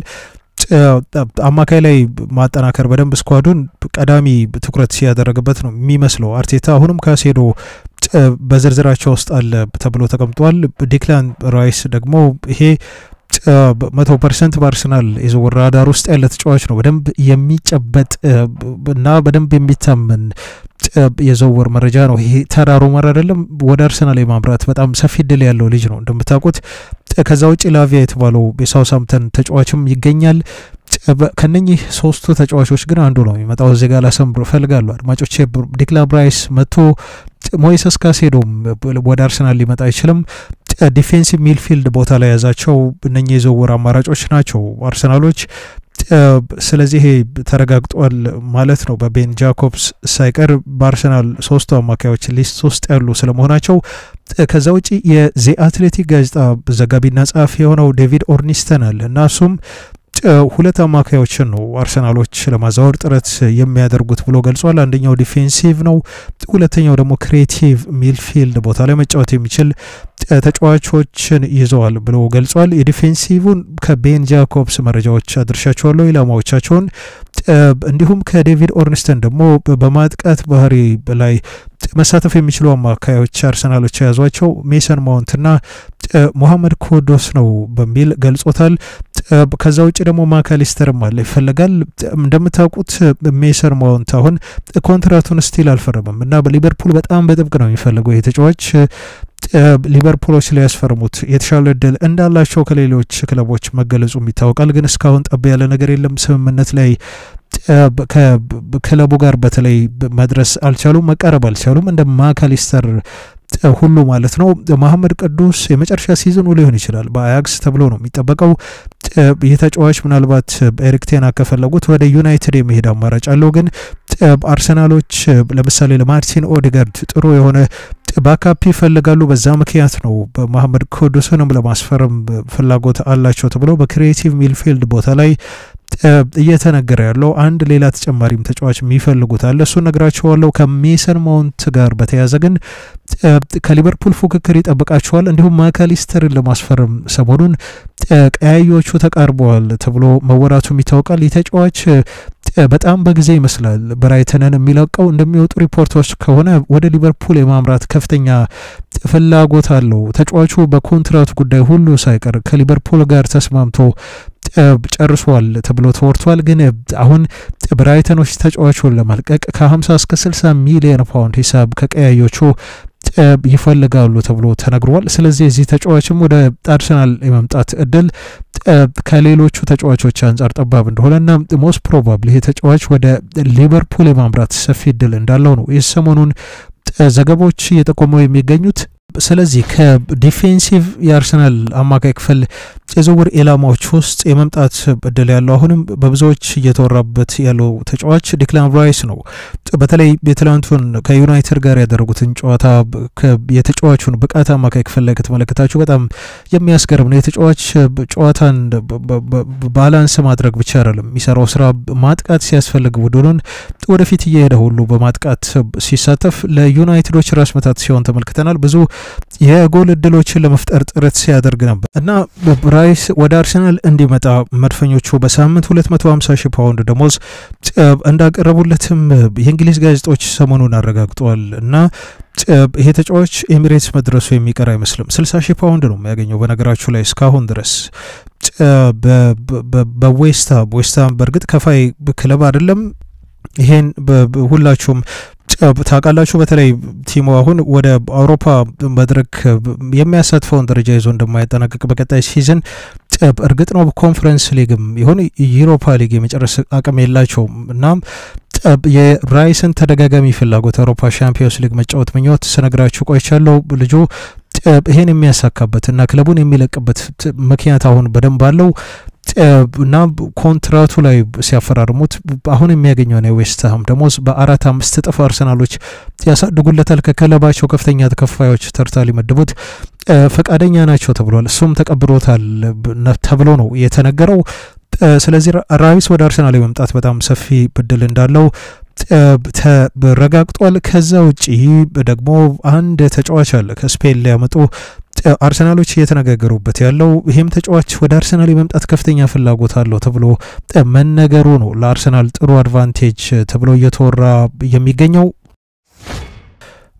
አማካይ ላይ ማጠናከር በደንብ ስኳዱን ቀዳሚ ትኩረት ሲያደረግበት ነው የሚመስለው አርቴታ። አሁንም ካሴዶ በዝርዝራቸው ውስጥ አለ ተብሎ ተቀምጧል። ዲክላን ራይስ ደግሞ ይሄ መቶ ፐርሰንት በአርሰናል የዝውውር ራዳር ውስጥ ያለ ተጫዋች ነው። በደንብ የሚጨበጥ እና በደንብ የሚታመን የዝውውር መረጃ ነው። ይሄ ተራ ሩመር አይደለም። ወደ አርሰናል የማምራት በጣም ሰፊ እድል ያለው ልጅ ነው እንደምታውቁት። ከዛ ውጭ ላቪያ የተባለው የሳውሳምተን ተጫዋችም ይገኛል። ከነኚህ ሶስቱ ተጫዋቾች ግን አንዱ ነው የሚመጣው። እዚህ ጋር ላሰምር እፈልጋለሁ አድማጮቼ። ዲክላን ራይስ መጥቶ ሞይሰስ ካሴዶም ወደ አርሰናል ሊመጣ አይችልም። ዲፌንሲቭ ሚልፊልድ ቦታ ላይ የያዛቸው እነኚህ የዝውውር አማራጮች ናቸው አርሰናሎች። ስለዚህ ይሄ ተረጋግጧል ማለት ነው። በቤን ጃኮብስ ሳይቀር በአርሰናል ሶስቱ አማካዮች ሊስት ውስጥ ያሉ ስለመሆናቸው። ከዛ ውጪ የዚ አትሌቲክ ጋዜጣ ዘጋቢና ጸሐፊ የሆነው ዴቪድ ኦርኒስተን አለ እና እሱም ሁለት አማካዮችን ነው አርሰናሎች ለማዛወር ጥረት የሚያደርጉት ብሎ ገልጿል። አንደኛው ዲፌንሲቭ ነው፣ ሁለተኛው ደግሞ ክሬቲቭ ሚልፊልድ ቦታ ላይ መጫወት የሚችል ተጫዋቾችን ይዘዋል ብሎ ገልጿል። የዲፌንሲቭን ከቤን ጃኮብስ መረጃዎች አድርሻቸዋለሁ ኢላማዎቻቸውን። እንዲሁም ከዴቪድ ኦርንስተን ደግሞ በማጥቃት ባህሪ ላይ መሳተፍ የሚችሉ አማካዮች አርሰናሎች የያዟቸው ሜሰን ማውንትና ሞሐመድ ኮዶስ ነው በሚል ገልጾታል። ከዛ ውጭ ደግሞ ማካሊስተርም አለ ይፈለጋል። እንደምታውቁት ሜሰን ማውንት አሁን ኮንትራቱን ስቲል አልፈረምም እና በሊቨርፑል በጣም በጥብቅ ነው የሚፈልገው ይህ ተጫዋች ሊቨርፑሎች ሊያስፈርሙት የተሻለ እድል እንዳላቸው ከሌሎች ክለቦች መገለጹም ይታወቃል። ግን እስካሁን ጠብ ያለ ነገር የለም። ስምምነት ላይ ከክለቡ ጋር በተለይ መድረስ አልቻሉም፣ መቃረብ አልቻሉም። እንደ ማካሊስተር ሁሉ ማለት ነው። መሐመድ ቅዱስ የመጨረሻ ሲዝኑ ሊሆን ይችላል በአያክስ ተብሎ ነው የሚጠበቀው። ይህ ተጫዋች ምናልባት ኤሪክ ቴና ከፈለጉት ወደ ዩናይትድ የመሄድ አማራጭ አለው። ግን አርሰናሎች ለምሳሌ ለማርቲን ኦዲጋርድ ጥሩ የሆነ ባካፕ ይፈልጋሉ። በዛ ምክንያት ነው በመሐመድ ቅዱስንም ለማስፈረም ፍላጎት አላቸው ተብሎ በክሪኤቲቭ ሚልፊልድ ቦታ ላይ እየተነገረ ያለው አንድ ሌላ ተጨማሪም ተጫዋች የሚፈልጉት አለ። እሱ ነግራቸዋለሁ። ከሜሰን ማውንት ጋር በተያያዘ ግን ከሊቨርፑል ፉክክር ይጠብቃቸዋል። እንዲሁም ማካሊስተርን ለማስፈረም ሰሞኑን ቀያዮቹ ተቃርበዋል ተብሎ መወራቱም ይታወቃል። ይህ ተጫዋች በጣም በጊዜ ይመስላል ብራይተንን የሚለቀው። እንደሚወጡ ሪፖርቶች ከሆነ ወደ ሊቨርፑል የማምራት ከፍተኛ ፍላጎት አለው። ተጫዋቹ በኮንትራቱ ጉዳይ ሁሉ ሳይቀር ከሊቨርፑል ጋር ተስማምቶ ጨርሷል ተብሎ ተወርቷል። ግን አሁን ብራይተኖች ተጫዋቹን ለመልቀቅ ከ50 እስከ 60 ሚሊዮን ፓውንድ ሂሳብ ከቀያዮቹ ይፈልጋሉ ተብሎ ተነግሯል። ስለዚህ እዚህ ተጫዋችም ወደ አርሰናል የመምጣት እድል ከሌሎቹ ተጫዋቾች አንጻር ጠባብ እንደሆነና ሞስት ፕሮባብሊ ይህ ተጫዋች ወደ ሊቨርፑል የማምራት ሰፊ እድል እንዳለው ነው የሰሞኑን ዘገባዎች እየጠቆመው የሚገኙት። ስለዚህ ከዲፌንሲቭ የአርሰናል አማካይ ክፍል የዝውውር ኢላማዎች ውስጥ የመምጣት እድል ያለው አሁንም በብዙዎች እየተወራበት ያለው ተጫዋች ዲክላን ራይስ ነው። በተለይ የትላንቱን ከዩናይትድ ጋር ያደረጉትን ጨዋታ የተጫዋቹን ብቃት አማካይ ክፍል ላይ ከተመለከታችሁ በጣም የሚያስገርም ነው። የተጫዋች ጨዋታን ባላንስ ማድረግ ብቻ አይደለም የሚሰራው ስራ ማጥቃት ሲያስፈልግ ቡድኑን ወደፊት እየሄደ ሁሉ በማጥቃት ሲሳተፍ ለዩናይትዶች ራስ መታት ሲሆን ተመልክተናል። ብዙ የጎል እድሎችን ለመፍጠር ጥረት ሲያደርግ ነበር እና ራይስ ወደ አርሰናል እንዲመጣ መድፈኞቹ በሳምንት 250 ሺህ ፓውንድ ደሞዝ እንዳቀረቡለትም የእንግሊዝ ጋዜጦች ሰሞኑን አረጋግጠዋል እና ይሄ ተጫዋች ኤሚሬትስ መድረሱ የሚቀር አይመስልም። 60 ሺህ ፓውንድ ነው የሚያገኘው በነገራችሁ ላይ እስካሁን ድረስ በዌስትሃም ዌስትሃም በእርግጥ ከፋይ ክለብ አይደለም። ይሄን ሁላችሁም ታውቃላችሁ። በተለይ ቲሙ አሁን ወደ አውሮፓ መድረክ የሚያሳትፈውን ደረጃ ይዞ እንደማይጠናቀቅ በቀጣይ ሲዝን እርግጥ ነው ኮንፈረንስ ሊግም ይሁን ዩሮፓ ሊግ የመጨረስ አቅም የላቸውም። እናም የራይስን ተደጋጋሚ ፍላጎት አውሮፓ ሻምፒዮንስ ሊግ መጫወት ምኞት ስነግራችሁ ቆይቻለሁ። ልጁ ይሄን የሚያሳካበት እና ክለቡን የሚለቅበት ምክንያት አሁን በደንብ አለው እና ኮንትራቱ ላይ ሲያፈራርሙት አሁን የሚያገኘውን የዌስትሃም ደሞዝ በአራት አምስት እጥፍ አርሰናሎች ያሳድጉለታል። ከክለባቸው ከፍተኛ ተከፋዮች ተርታ ሊመድቡት ፈቃደኛ ናቸው ተብሏል። እሱም ተቀብሎታል ተብሎ ነው የተነገረው። ስለዚህ ራይስ ወደ አርሰናል የመምጣት በጣም ሰፊ እድል እንዳለው ተረጋግጧል። ከዛ ውጪ ደግሞ አንድ ተጫዋች አለ ከስፔን ሊያመጡ አርሰናሎች እየተነጋገሩበት ያለው ይህም ተጫዋች ወደ አርሰናል የመምጣት ከፍተኛ ፍላጎት አለው ተብሎ መነገሩ ነው ለአርሰናል ጥሩ አድቫንቴጅ ተብሎ እየተወራ የሚገኘው።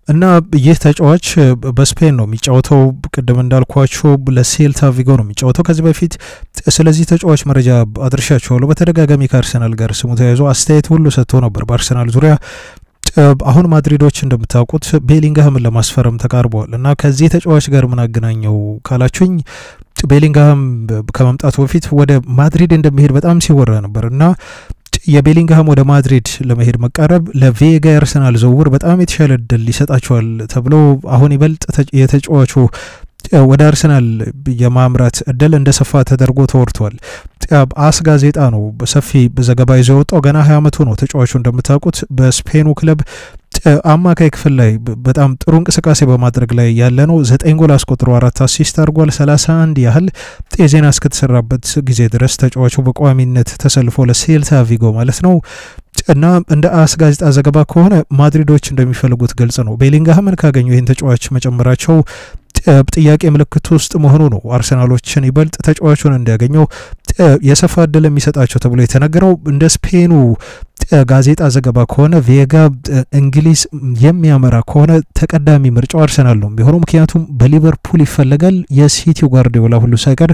እና ይህ ተጫዋች በስፔን ነው የሚጫወተው። ቅድም እንዳልኳቸው ለሴልታ ቪጎ ነው የሚጫወተው ከዚህ በፊት ስለዚህ ተጫዋች መረጃ አድርሻቸዋለሁ። በተደጋጋሚ ከአርሰናል ጋር ስሙ ተያይዞ አስተያየት ሁሉ ሰጥቶ ነበር በአርሰናል ዙሪያ። አሁን ማድሪዶች እንደምታውቁት ቤሊንግሃምን ለማስፈረም ተቃርበዋል እና ከዚህ ተጫዋች ጋር ምን አገናኘው ካላችሁኝ ቤሊንግሃም ከመምጣቱ በፊት ወደ ማድሪድ እንደሚሄድ በጣም ሲወራ ነበር እና የቤሊንግሃም ወደ ማድሪድ ለመሄድ መቃረብ ለቬጋ የአርሰናል ዝውውር በጣም የተሻለ እድል ይሰጣቸዋል ተብሎ አሁን ይበልጥ የተጫዋቹ ወደ አርሰናል የማምራት እድል እንደሰፋ ተደርጎ ተወርቷል። አስ ጋዜጣ ነው ሰፊ ዘገባ ይዞ የወጣው። ገና ሀያ ዓመቱ ነው ተጫዋቹ እንደምታውቁት በስፔኑ ክለብ አማካይ ክፍል ላይ በጣም ጥሩ እንቅስቃሴ በማድረግ ላይ ያለ ነው። ዘጠኝ ጎል አስቆጥሮ አራት አሲስት አድርጓል። ሰላሳ አንድ ያህል የዜና እስከተሰራበት ጊዜ ድረስ ተጫዋቹ በቋሚነት ተሰልፎ ለሴልታ ቪጎ ማለት ነው እና እንደ አስ ጋዜጣ ዘገባ ከሆነ ማድሪዶች እንደሚፈልጉት ግልጽ ነው። ቤሊንግሃምን ካገኙ ይህን ተጫዋች መጨመራቸው ጥያቄ ምልክት ውስጥ መሆኑ ነው አርሰናሎችን ይበልጥ ተጫዋቹን እንዲያገኘው የሰፋ እድል የሚሰጣቸው ተብሎ የተነገረው። እንደ ስፔኑ ጋዜጣ ዘገባ ከሆነ ቬጋ እንግሊዝ የሚያመራ ከሆነ ተቀዳሚ ምርጫው አርሰናል ነው የሚሆነው። ምክንያቱም በሊቨርፑል ይፈለጋል። የሲቲው ጓርዲዮላ ሁሉ ሳይቀር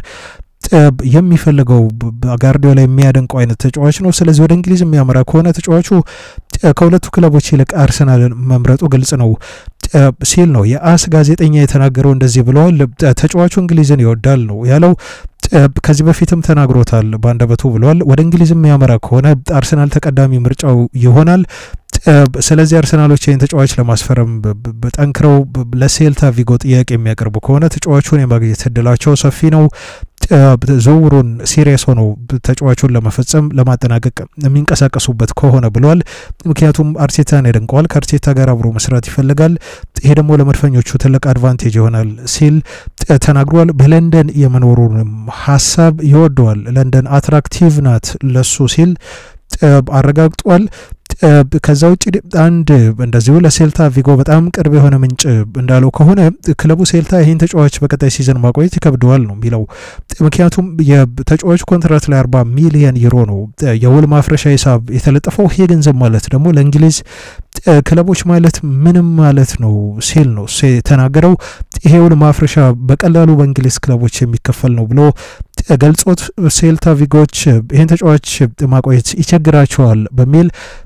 የሚፈልገው ጋርዲዮላ የሚያደንቀው አይነት ተጫዋች ነው። ስለዚህ ወደ እንግሊዝ የሚያመራ ከሆነ ተጫዋቹ ከሁለቱ ክለቦች ይልቅ አርሰናልን መምረጡ ግልጽ ነው ሲል ነው የአስ ጋዜጠኛ የተናገረው። እንደዚህ ብለዋል። ተጫዋቹ እንግሊዝን ይወዳል ነው ያለው። ከዚህ በፊትም ተናግሮታል በአንደበቱ ብለዋል። ወደ እንግሊዝ የሚያመራ ከሆነ አርሰናል ተቀዳሚ ምርጫው ይሆናል። ስለዚህ አርሰናሎች ይህን ተጫዋች ለማስፈረም ጠንክረው ለሴልታ ቪጎ ጥያቄ የሚያቀርቡ ከሆነ ተጫዋቹን የማግኘት እድላቸው ሰፊ ነው። ዝውውሩን ሲሪየስ ሆነው ተጫዋቹን ለመፈጸም ለማጠናቀቅ የሚንቀሳቀሱበት ከሆነ ብለዋል። ምክንያቱም አርቴታን ያደንቀዋል። ከአርቴታ ጋር አብሮ መስራት ይፈልጋል። ይሄ ደግሞ ለመድፈኞቹ ትልቅ አድቫንቴጅ ይሆናል ሲል ተናግሯል። በለንደን የመኖሩንም ሀሳብ ይወደዋል። ለንደን አትራክቲቭ ናት ለሱ ሲል አረጋግጧል። ከዛ ውጭ አንድ እንደዚሁ ለሴልታ ቪጎ በጣም ቅርብ የሆነ ምንጭ እንዳለው ከሆነ ክለቡ ሴልታ ይህን ተጫዋች በቀጣይ ሲዝን ማቆየት ይከብደዋል ነው የሚለው። ምክንያቱም የተጫዋቹ ኮንትራት ላይ አርባ ሚሊየን ዩሮ ነው የውል ማፍረሻ ሂሳብ የተለጠፈው። ይሄ ገንዘብ ማለት ደግሞ ለእንግሊዝ ክለቦች ማለት ምንም ማለት ነው ሲል ነው የተናገረው። ይሄ ውል ማፍረሻ በቀላሉ በእንግሊዝ ክለቦች የሚከፈል ነው ብሎ ገልጾት ሴልታ ቪጎች ይህን ተጫዋች ማቆየት ይቸግራቸዋል በሚል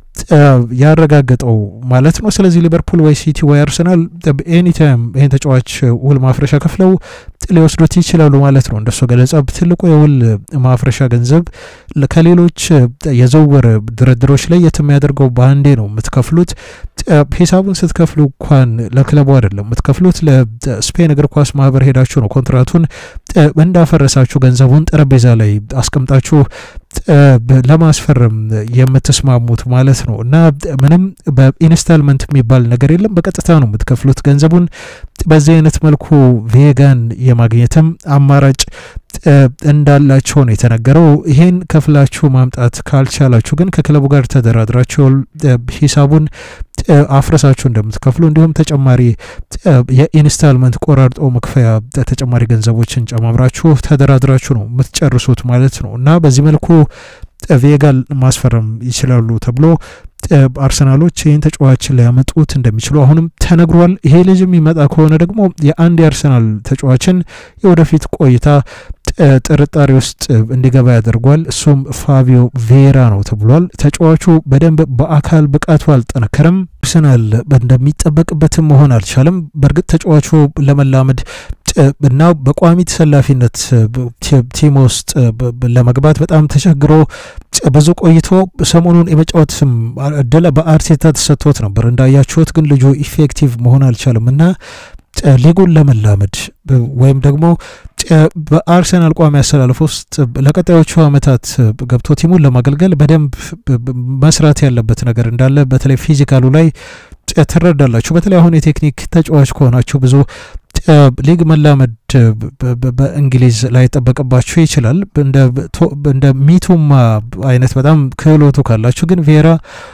ያረጋገጠው ማለት ነው። ስለዚህ ሊቨርፑል ወይ ሲቲ ወይ አርሰናል ኤኒታይም ይህን ተጫዋች ውል ማፍረሻ ከፍለው ሊወስዱት ይችላሉ ማለት ነው። እንደሱ ገለጻ ትልቁ የውል ማፍረሻ ገንዘብ ከሌሎች የዝውውር ድርድሮች ላይ የት የሚያደርገው በአንዴ ነው የምትከፍሉት። ሂሳቡን ስትከፍሉ እንኳን ለክለቡ አይደለም የምትከፍሉት ለስፔን እግር ኳስ ማህበር ሄዳችሁ ነው ኮንትራቱን እንዳፈረሳችሁ ገንዘቡን ጠረጴዛ ላይ አስቀምጣችሁ ለማስፈረም የምትስማሙት ማለት ነው። እና ምንም በኢንስታልመንት የሚባል ነገር የለም። በቀጥታ ነው የምትከፍሉት ገንዘቡን። በዚህ አይነት መልኩ ቬጋን የማግኘትም አማራጭ እንዳላቸው ነው የተነገረው። ይሄን ከፍላችሁ ማምጣት ካልቻላችሁ ግን ከክለቡ ጋር ተደራድራችሁ ሂሳቡን አፍረሳችሁ እንደምትከፍሉ እንዲሁም ተጨማሪ የኢንስታልመንት ቆራርጦ መክፈያ ተጨማሪ ገንዘቦችን ጨማምራችሁ ተደራድራችሁ ነው የምትጨርሱት ማለት ነው እና በዚህ መልኩ ቬጋን ማስፈረም ይችላሉ ተብሎ አርሰናሎች ይህን ተጫዋች ሊያመጡት እንደሚችሉ አሁንም ተነግሯል። ይሄ ልጅ የሚመጣ ከሆነ ደግሞ የአንድ የአርሰናል ተጫዋችን የወደፊት ቆይታ ጥርጣሬ ውስጥ እንዲገባ ያደርጓል። እሱም ፋቢዮ ቬራ ነው ተብሏል። ተጫዋቹ በደንብ በአካል ብቃቱ አልጠነከረም። አርሰናል እንደሚጠበቅበትም መሆን አልቻለም። በእርግጥ ተጫዋቹ ለመላመድ እና በቋሚ ተሰላፊነት ቲም ውስጥ ለመግባት በጣም ተቸግሮ ብዙ ቆይቶ ሰሞኑን የመጫወትም እድል በአርቴታ ተሰጥቶት ነበር እንዳያችሁት። ግን ልጁ ኢፌክቲቭ መሆን አልቻለም እና ሊጉን ለመላመድ ወይም ደግሞ በአርሰናል ቋሚ አሰላለፍ ውስጥ ለቀጣዮቹ ዓመታት ገብቶ ቲሙን ለማገልገል በደንብ መስራት ያለበት ነገር እንዳለ በተለይ ፊዚካሉ ላይ ትረዳላችሁ። በተለይ አሁን የቴክኒክ ተጫዋች ከሆናችሁ ብዙ ሊግ መላመድ በእንግሊዝ ላይ ጠበቅባችሁ ይችላል። እንደ ሚቱማ አይነት በጣም ክህሎቱ ካላችሁ ግን ቬራ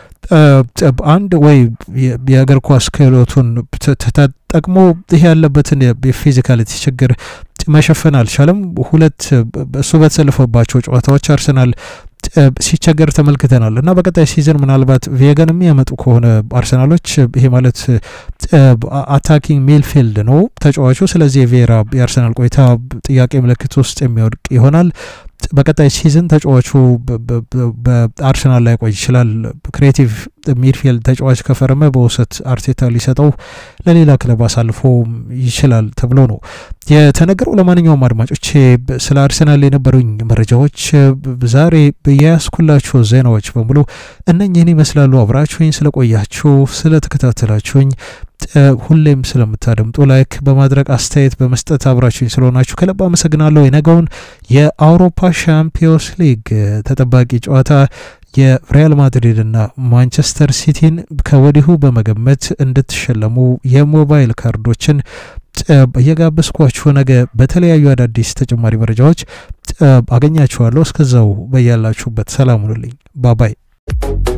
አንድ ወይ የእግር ኳስ ክህሎቱን ተጠቅሞ ይህ ያለበትን የፊዚካሊቲ ችግር መሸፈን አልቻለም። ሁለት እሱ በተሰለፈባቸው ጨዋታዎች አርሰናል ሲቸገር ተመልክተናል እና በቀጣይ ሲዝን ምናልባት ቬገን የሚያመጡ ከሆነ አርሰናሎች ይሄ ማለት አታኪንግ ሚልፊልድ ነው ተጫዋቹ። ስለዚህ የቬራ የአርሰናል ቆይታ ጥያቄ ምልክት ውስጥ የሚወድቅ ይሆናል። በቀጣይ ሲዝን ተጫዋቹ በአርሰናል ላይ ቆይ ይችላል። ክሬቲቭ ሚድፊልድ ተጫዋች ከፈረመ በውሰት አርቴታ ሊሰጠው ለሌላ ክለብ አሳልፎ ይችላል ተብሎ ነው የተነገረው። ለማንኛውም አድማጮቼ ስለ አርሰናል የነበሩኝ መረጃዎች ዛሬ የያዝኩላችሁ ዜናዎች በሙሉ እነኝህን ይመስላሉ። አብራችሁኝ ስለቆያችሁ ስለተከታተላችሁኝ ሁሌም ስለምታደምጡ ላይክ በማድረግ አስተያየት በመስጠት አብራችሁኝ ስለሆናችሁ ከልብ አመሰግናለሁ። የነገውን የአውሮፓ ሻምፒዮንስ ሊግ ተጠባቂ ጨዋታ የሪያል ማድሪድ እና ማንቸስተር ሲቲን ከወዲሁ በመገመት እንድትሸለሙ የሞባይል ካርዶችን እየጋበዝኳችሁ ነገ በተለያዩ አዳዲስ ተጨማሪ መረጃዎች አገኛችኋለሁ። እስከዛው በያላችሁበት ሰላም ሁኑልኝ። ባባይ